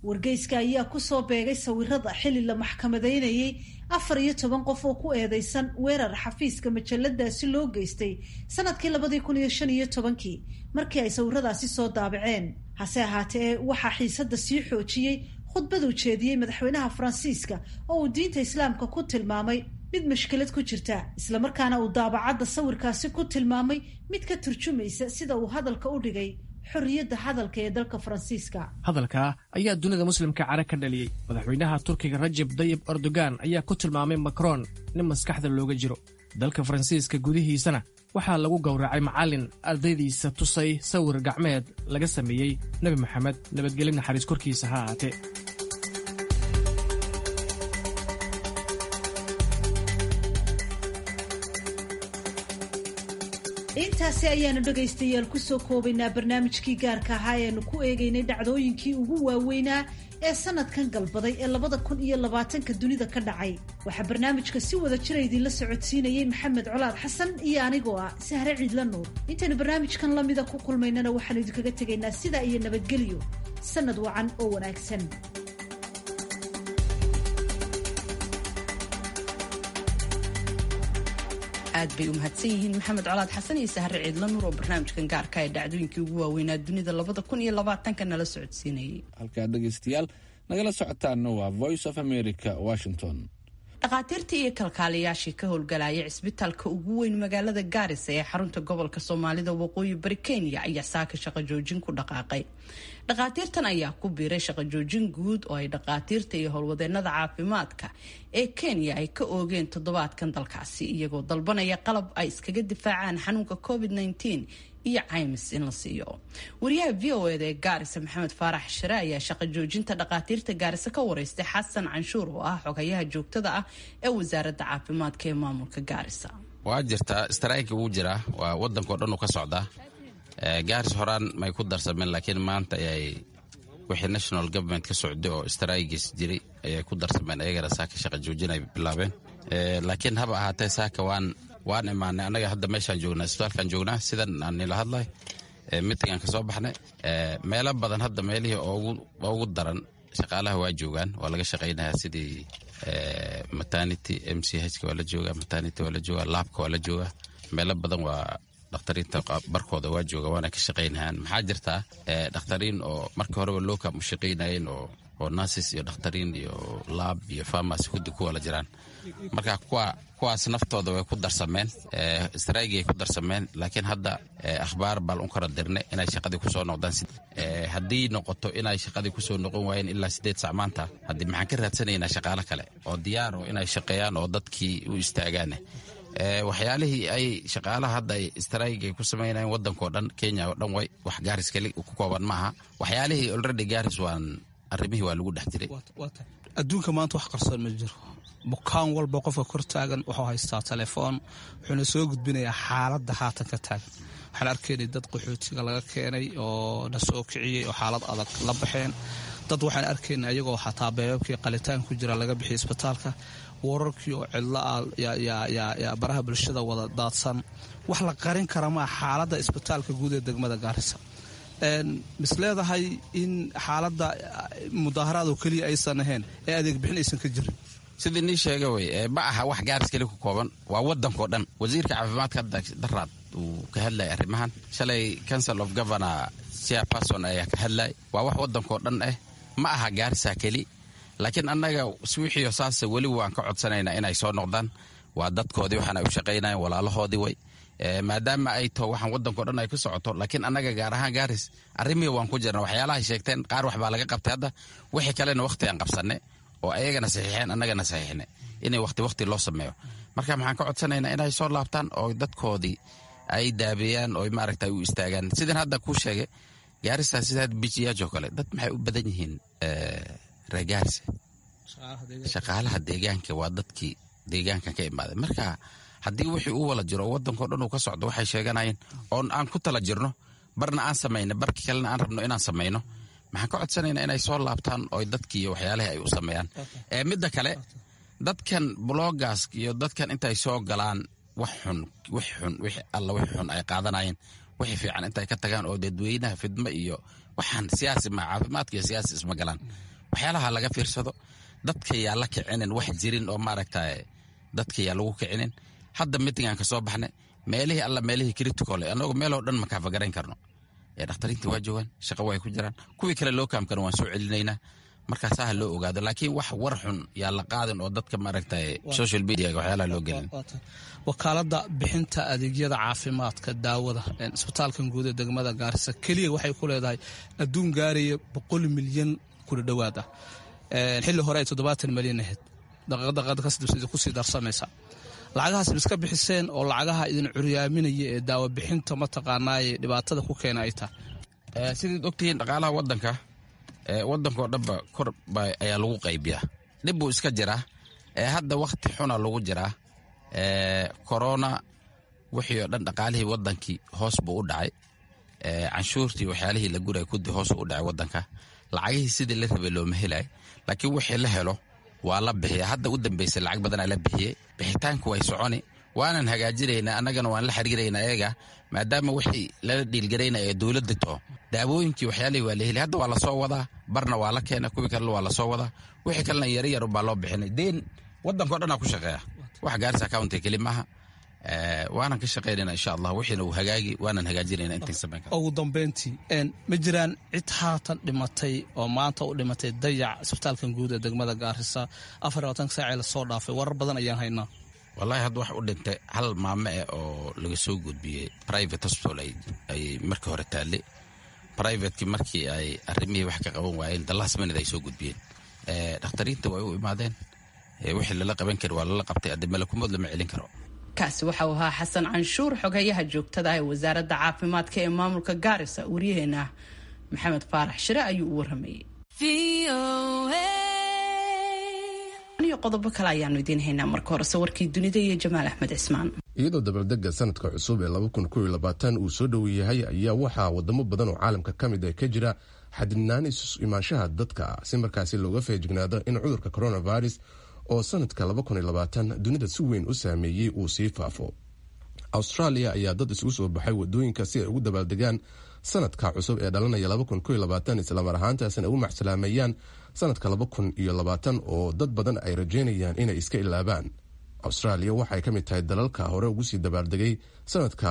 wargeyska ayaa kusoo beegay sawirada xili la maxkamadaynayay afar iyo toban qof oo ku eedeysan weerar xafiiska majaladaasi loo geystay sanadkii labadii kun iyo shan iyo tobankii markii ay sawiradaasi soo daabaceen hase ahaatee waxaa xiisada sii xoojiyey khudbaduu jeediyey madaxweynaha faransiiska oo uu diinta islaamka ku tilmaamay mid mashkilad ku jirta islamarkaana uu daabacadda sawirkaasi ku tilmaamay mid ka turjumaysa sida uu hadalka u dhigay xorriyadda hadalka ee dalka faransiiska
hadalka ayaa dunida muslimka cara ka dhaliyey madaxweynaha turkiga rajab dayib erdogan ayaa ku tilmaamay macron nin maskaxda looga jiro dalka faransiiska gudihiisana waxaa lagu gowracay macallin ardaydiisa tusay sawir gacmeed laga sameeyey nebi moxamed nabadgelyo naxariis korkiisa ha ahaatee
intaasi ayaanu dhegaystayaal kusoo koobaynaa barnaamijkii gaarka ahaa eanu ku eegaynay dhacdooyinkii ugu waaweynaa ee sanadkan galbaday ee labada kun iyo labaatanka dunida ka dhacay waxaa barnaamijka si wada jira idinla socodsiinayey maxamed colaad xasan iyo anigoo ah sahre ciidla nuur intaynu barnaamijkan lamida ku kulmaynana waxaanu idinkaga tegaynaa sidaa iyo nabadgelyo sanad wacan oo wanaagsan
aad bay u mahadsan yihiin maxamed colaad xasan iyo sahre ciidla nuur oo barnaamijkan gaarka ee dhacdooyinkii ugu waaweynaa dunida labada kun iyo labaatanka nala socodsiinayay
halkaa dhegaystayaal nagala socotaana waa voice of america washington
dhakhaatiirtii iyo kalkaaliyaashii ka howlgalaya cisbitaalka ugu weyn magaalada gaarisa ee xarunta gobolka soomaalida waqooyi bari kenya ayaa saaka shaqo joojin ku dhaqaaqay dhakhaatiirtan ayaa ku biiray shaqo joojin guud oo ay dhakhaatiirta iyo howlwadeenada caafimaadka ee kenya ay ka oogeen toddobaadkan dalkaasi iyagoo dalbanaya qalab ay iskaga difaacaan xanuunka covid -19 iyo caymis in la siiyo wariyaha v o eda ee gaarisa maxamed faarax shire ayaa shaqo joojinta dhakhaatiirta gaarisa ka wareystay xasan canshuur oo ah xogayaha joogtada ah ee wasaaradda caafimaadka ee maamulka gaarisa
waa jirtaa strayk wuu jiraa waa wadankao dhan uu ka socdaa gaaris horaan may ku darsameen laakiin maanta ayay wixii national government ka socday oo strygis jiray ayay ku darsameen ayagana saaka shaqa joojin ay bilaabeen laakiin haba ahaatee saaka waan waan imaanay annaga hadda meeshaan joognaa isbitaalkaan joognaa sidan aan nila hadlay mitingaan ka soo baxnay meelo badan hadda meelihii ugu daran shaqaalaha waa joogaan waa laga shaqaynayaa sidii maternity m c h waa la joogaa maternity waa la joogaa laabka waa la joogaa meelo badan waa dhakhtariinta barkooda waa jooga waana ka shaqaynayaan maxaa jirtaa dhakhtariin oo markii horeba lookam u shaqaynayeen oo oo nurses iyo dhakhtariin iyo laab iyo farmacy kudi ku wala jiraan marka kuwa kuwaas naftooda way ku darsameen straygi ay ku darsameen laakiin hadda akhbaar baan u kala dirnay inay shaqadii kusoo noqdaan haddii noqoto inay shaqadii kusoo noqon waayeen ilaa sideed sac maanta haddii maxaan ka raadsanaynaa shaqaalo kale oo diyaaro inay shaqeeyaan oo dadkii u istaagaan waxyaalihii ay shaqaalaha hadda ay strayg ay ku samaynayen wadankao dhan kenya oo dhan way wax gaaris keli ku kooban maaha waxyaalihii olredy gaaris waan arrimihii waa lagu dhex jiray
adduunka maanta wax qarsoon ma jiro bukaan walba qofka kor taagan wuxuu haystaa telefoon wuxuuna soo gudbinayaa xaaladda haatan ka taagan waxaan arkaynay dad qaxootiga laga keenay oo na soo kiciyey oo xaalad adag la baxeen dad waxaan arkaynay ayagoo xataa beebabkii qalitaan ku jira laga bixiyay isbitaalka wararkii oo cidlo ah yaa baraha bulshada wada daadsan wax la qarin kara maa xaaladda isbitaalka guud ee degmada gaarisa mis leedahay in xaaladda mudaaharaad oo keliya aysan ahayn ee adeeg bixin aysan ka jirin
sidii nii sheega wey ma aha wax gaaris keli ku kooban waa wadankao dhan wasiirka caafimaadka hadda daraad uu ka hadlayay arrimahan shalay council of governor chairperson ayaa ka hadlay waa wax wadankao dhan ah ma aha gaarisa keli laakiin annaga wixiio saase weli waan ka codsanaynaa inay soo noqdaan waa dadkoodii waxaan ay u shaqaynayan walaalahoodii way maadaama ay taho waxaan wadankao dhan ay ku socoto laakiin annaga gaar ahaan gaaris arrimihii waan ku jirna waxyaalahay sheegteen qaar waxbaa laga qabtay hadda wixii kalena wakhti aan qabsanne oo ayagana saxiixeen annagana saxiixne inay waqti waqti loo sameeyo marka maxaan ka codsanaynaa inay soo laabtaan oo dadkoodii ay daabeeyaan oo maaragta u istaagaan sidan hadda kuu sheegay gaarisa sida bijiyaajoo kale dad maxay u badan yihiin reer gaarisa shaqaalaha deegaanka waa dadkii deegaankan ka imaaday marka haddii wixii uu wala jiro oo wadankao dhan uu ka socdo waxay sheeganayeen oon aan ku tala jirno barna aan samayno barki kalena aan rabno inaan samayno maxaan ka codsanaynaa inay soo laabtaan oo dadkii iyo waxyaalihii ay u sameeyaan midda kale dadkan blogas iyo dadkan intay soo galaan wax xun wix xun wix alla wix xun ay qaadanayeen wixii fiican intay ka tagaan oo dadweynaha fidmo iyo waxaan siyaasi ma caafimaadka iyo siyaasi isma galaan waxyaalaha laga fiirsado dadka yaa la kicinin wax jirin oo maaragta dadka yaa lagu kicinin hadda mitingaan ka soo baxnay meelihii alla meelihii critical annagu meeloo dhan makaafagarayn karno dhakhtariintii waa joogaan shaqa way ku jiraan kuwii kale loo kaamkana waan soo celinaynaa markaasaa ha loo ogaado laakiin wax war xun yaa la qaadin oo dadka maaragta social media waxyaalaha loo gelin
wakaalada bixinta adeegyada caafimaadka daawada isbitaalkan guud ee degmada gaarisa keliya waxay ku leedahay adduun gaaraya boqol milyan kula dhowaad ah xilli hore ay toddobaatan milyan ahayd daqiiqadaqada kasdibsa kusii darsamaysa lacagahaas ma iska bixiseen oo lacagaha idin curyaaminaya ee daawo bixinta mataqaanaaye dhibaatada ku keena ay tahay
sidaad ogtihiin dhaqaalaha wadanka wadankao dhanba kor ayaa lagu qaybiyaa dhib buu iska jiraa hadda wakti xuna lagu jiraa korona wixii oo dhan dhaqaalihii wadankii hoos buu u dhacay canshuurtii waxyaalihii la guray kudi hoos u dhacay wadanka lacagihii sidii la rabay looma helay laakiin wixii la helo waa la bixiya hadda u dambeysay lacag badanaa la bixiyey bixitaanku way soconi waanan hagaajinaynaa annagana waan la xiriiraynaa eega maadaama wixii lala dhiilgaraynaya ee dowladda too daawooyinkii waxyaalihii waa la heli hadda waa lasoo wadaa barna waa la keena kuwii kalena waa lasoo wadaa wixii kalena yari yar ubaa loo bixinay deen wadankao dhanaa ku shaqeeya wax gaaris accounti keli maaha waanan ka shaqaynayna insha allah wixiina uu hagaagi waanan hagaajinayna intaan samayn kara
ugu dambeyntii ma jiraan cid haatan dhimatay oo maanta u dhimatay dayac isbitaalkan guud ee degmada gaarisa afar labaatanka saacee lasoo dhaafay warar badan ayaan haynaa
wallahi hadda wax u dhintay hal maamo eh oo laga soo gudbiyey private hospital ay markii hore taalle privatekii markii ay arrimihii wax ka qaban waayeen the last minute ay soo gudbiyeen dhakhtariinta way u imaadeen wixii lala qaban kari waa lala qabtay adde malakumood lama celin karo
kaasi waxa uu ahaa xasan canshuur xogeyaha joogtada ee wasaaradda caafimaadka ee maamulka gaarisa waryaheena maxamed faarax shire ayuu u waramayey iyo qodobo kale ayaanu idiin haynaa marka hore sawirkii dunida iyo jamaal axmed cismaan
iyadoo dabaldega sanadka cusub ee uu soo dhow yahay ayaa waxaa wadamo badan oo caalamka ka mid ah ka jira xadidnaan isu imaanshaha dadka si markaasi looga feejignaado in cudurka coronavirus oo sanadka dunida si weyn u saameeyey uu sii faafo australia ayaa dad isugu soo baxay wadooyinka si ay ugu dabaaldegaan sanadka cusub ee dhalanaya islamar ahaantaasna ugu macsalaameeyaan sanadka oo dad badan ay rajeynayaan inay iska ilaabaan australia waxay ka mid tahay dalalka hore ugu sii dabaaldegay sanadka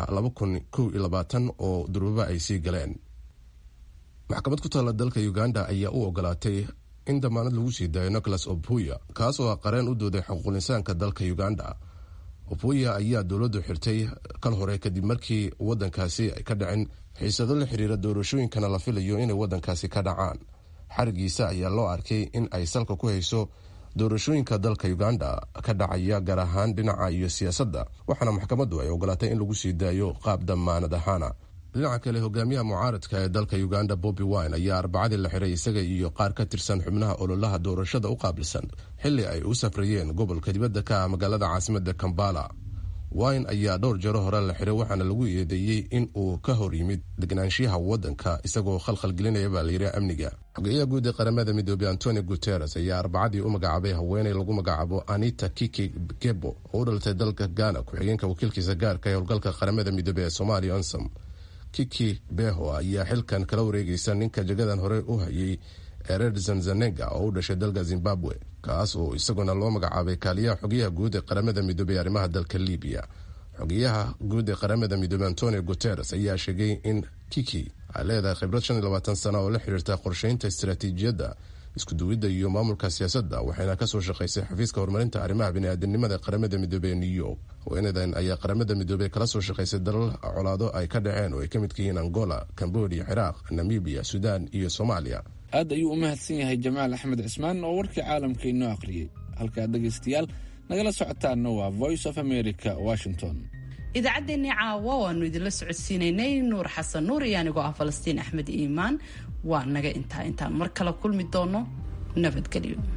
oo durbaba ay sii galeen maxkamad ku taalla dalka uganda ayaa u ogolaatay in damaanad lagu sii daayo nicholas opuya kaas oo ah qareen u dooday xuquuqinsaanka dalka uganda opuya ayaa dowladdu xirtay kal hore kadib markii wadankaasi ay ka dhaceen xiisado la xiriira doorashooyinkana la filayo inay wadankaasi ka dhacaan xarigiisa ayaa loo arkay in ay salka ku hayso doorashooyinka dalka uganda ka dhacaya gaar ahaan dhinaca iyo siyaasadda waxaana maxkamaddu ay ogolaatay in lagu sii daayo qaab damaanad ahaana dhinaca kale hogaamiyaha mucaaradka ee dalka uganda bobi wine ayaa arbacadii la xiray isaga iyo qaar ka tirsan xubnaha ololaha doorashada u qaabilsan xili ay u safrayeen gobolka dibadda ka ah magaalada caasimada kambala wine ayaa dhowr jaro hore la xiray waxaana lagu eedeeyey in uu ka hor yimid degnaanshiyaha wadanka isagoo khalkhalgelinaya baa layidhi amniga xogeyaha guud ee qaramada midoobey antoni guteres ayaa arbacadii u magacaabay haweeney lagu magacaabo anita kiki gebo oo u dhalatay dalka ghana ku-xigeenka wakiilkiisa gaarka ee howlgalka qaramada midoobey ee somalia onsom kiki beho ayaa xilkan kala wareegaysa ninka jagadan hore u hayay ered zanzanega oo u dhashay dalka zimbabwe kaas oo isaguna loo magacaabay kaaliyaha xogeyaha guud ee qaramada midoobey arrimaha dalka libiya xogeyaha guud ee qaramada midoobey antonio guteres ayaa sheegay in kiki ay leedahay khibrad shan iyo labaatan sana oo la xiriirta qorsheynta istaraatiijiyadda iskuduwidda iyo maamulka siyaasadda waxayna kasoo shaqaysay xafiiska horumarinta arrimaha biniaadanimada ee qaramada midoobey ee new york haweenadan ayaa qaramada midoobey kala soo shaqaysay dalal colaado ay ka dhaceen oo ay ka midka yihiin angola cambodia ciraaq namibiya sudan iyo soomaaliya
aad ayuu u mahadsan yahay jamaal axmed cismaan oo warkii caalamka inoo akhriyey halkaa dhegaystayaal nagala socotaana waa voice of america washington
idaacaddeenii caawa waanu idinla socodsiinaynay nuur xasan nuur iyo anigoo ah falastiin axmed iimaan waa naga intaa intaan mar kale kulmi doono nabadgelyo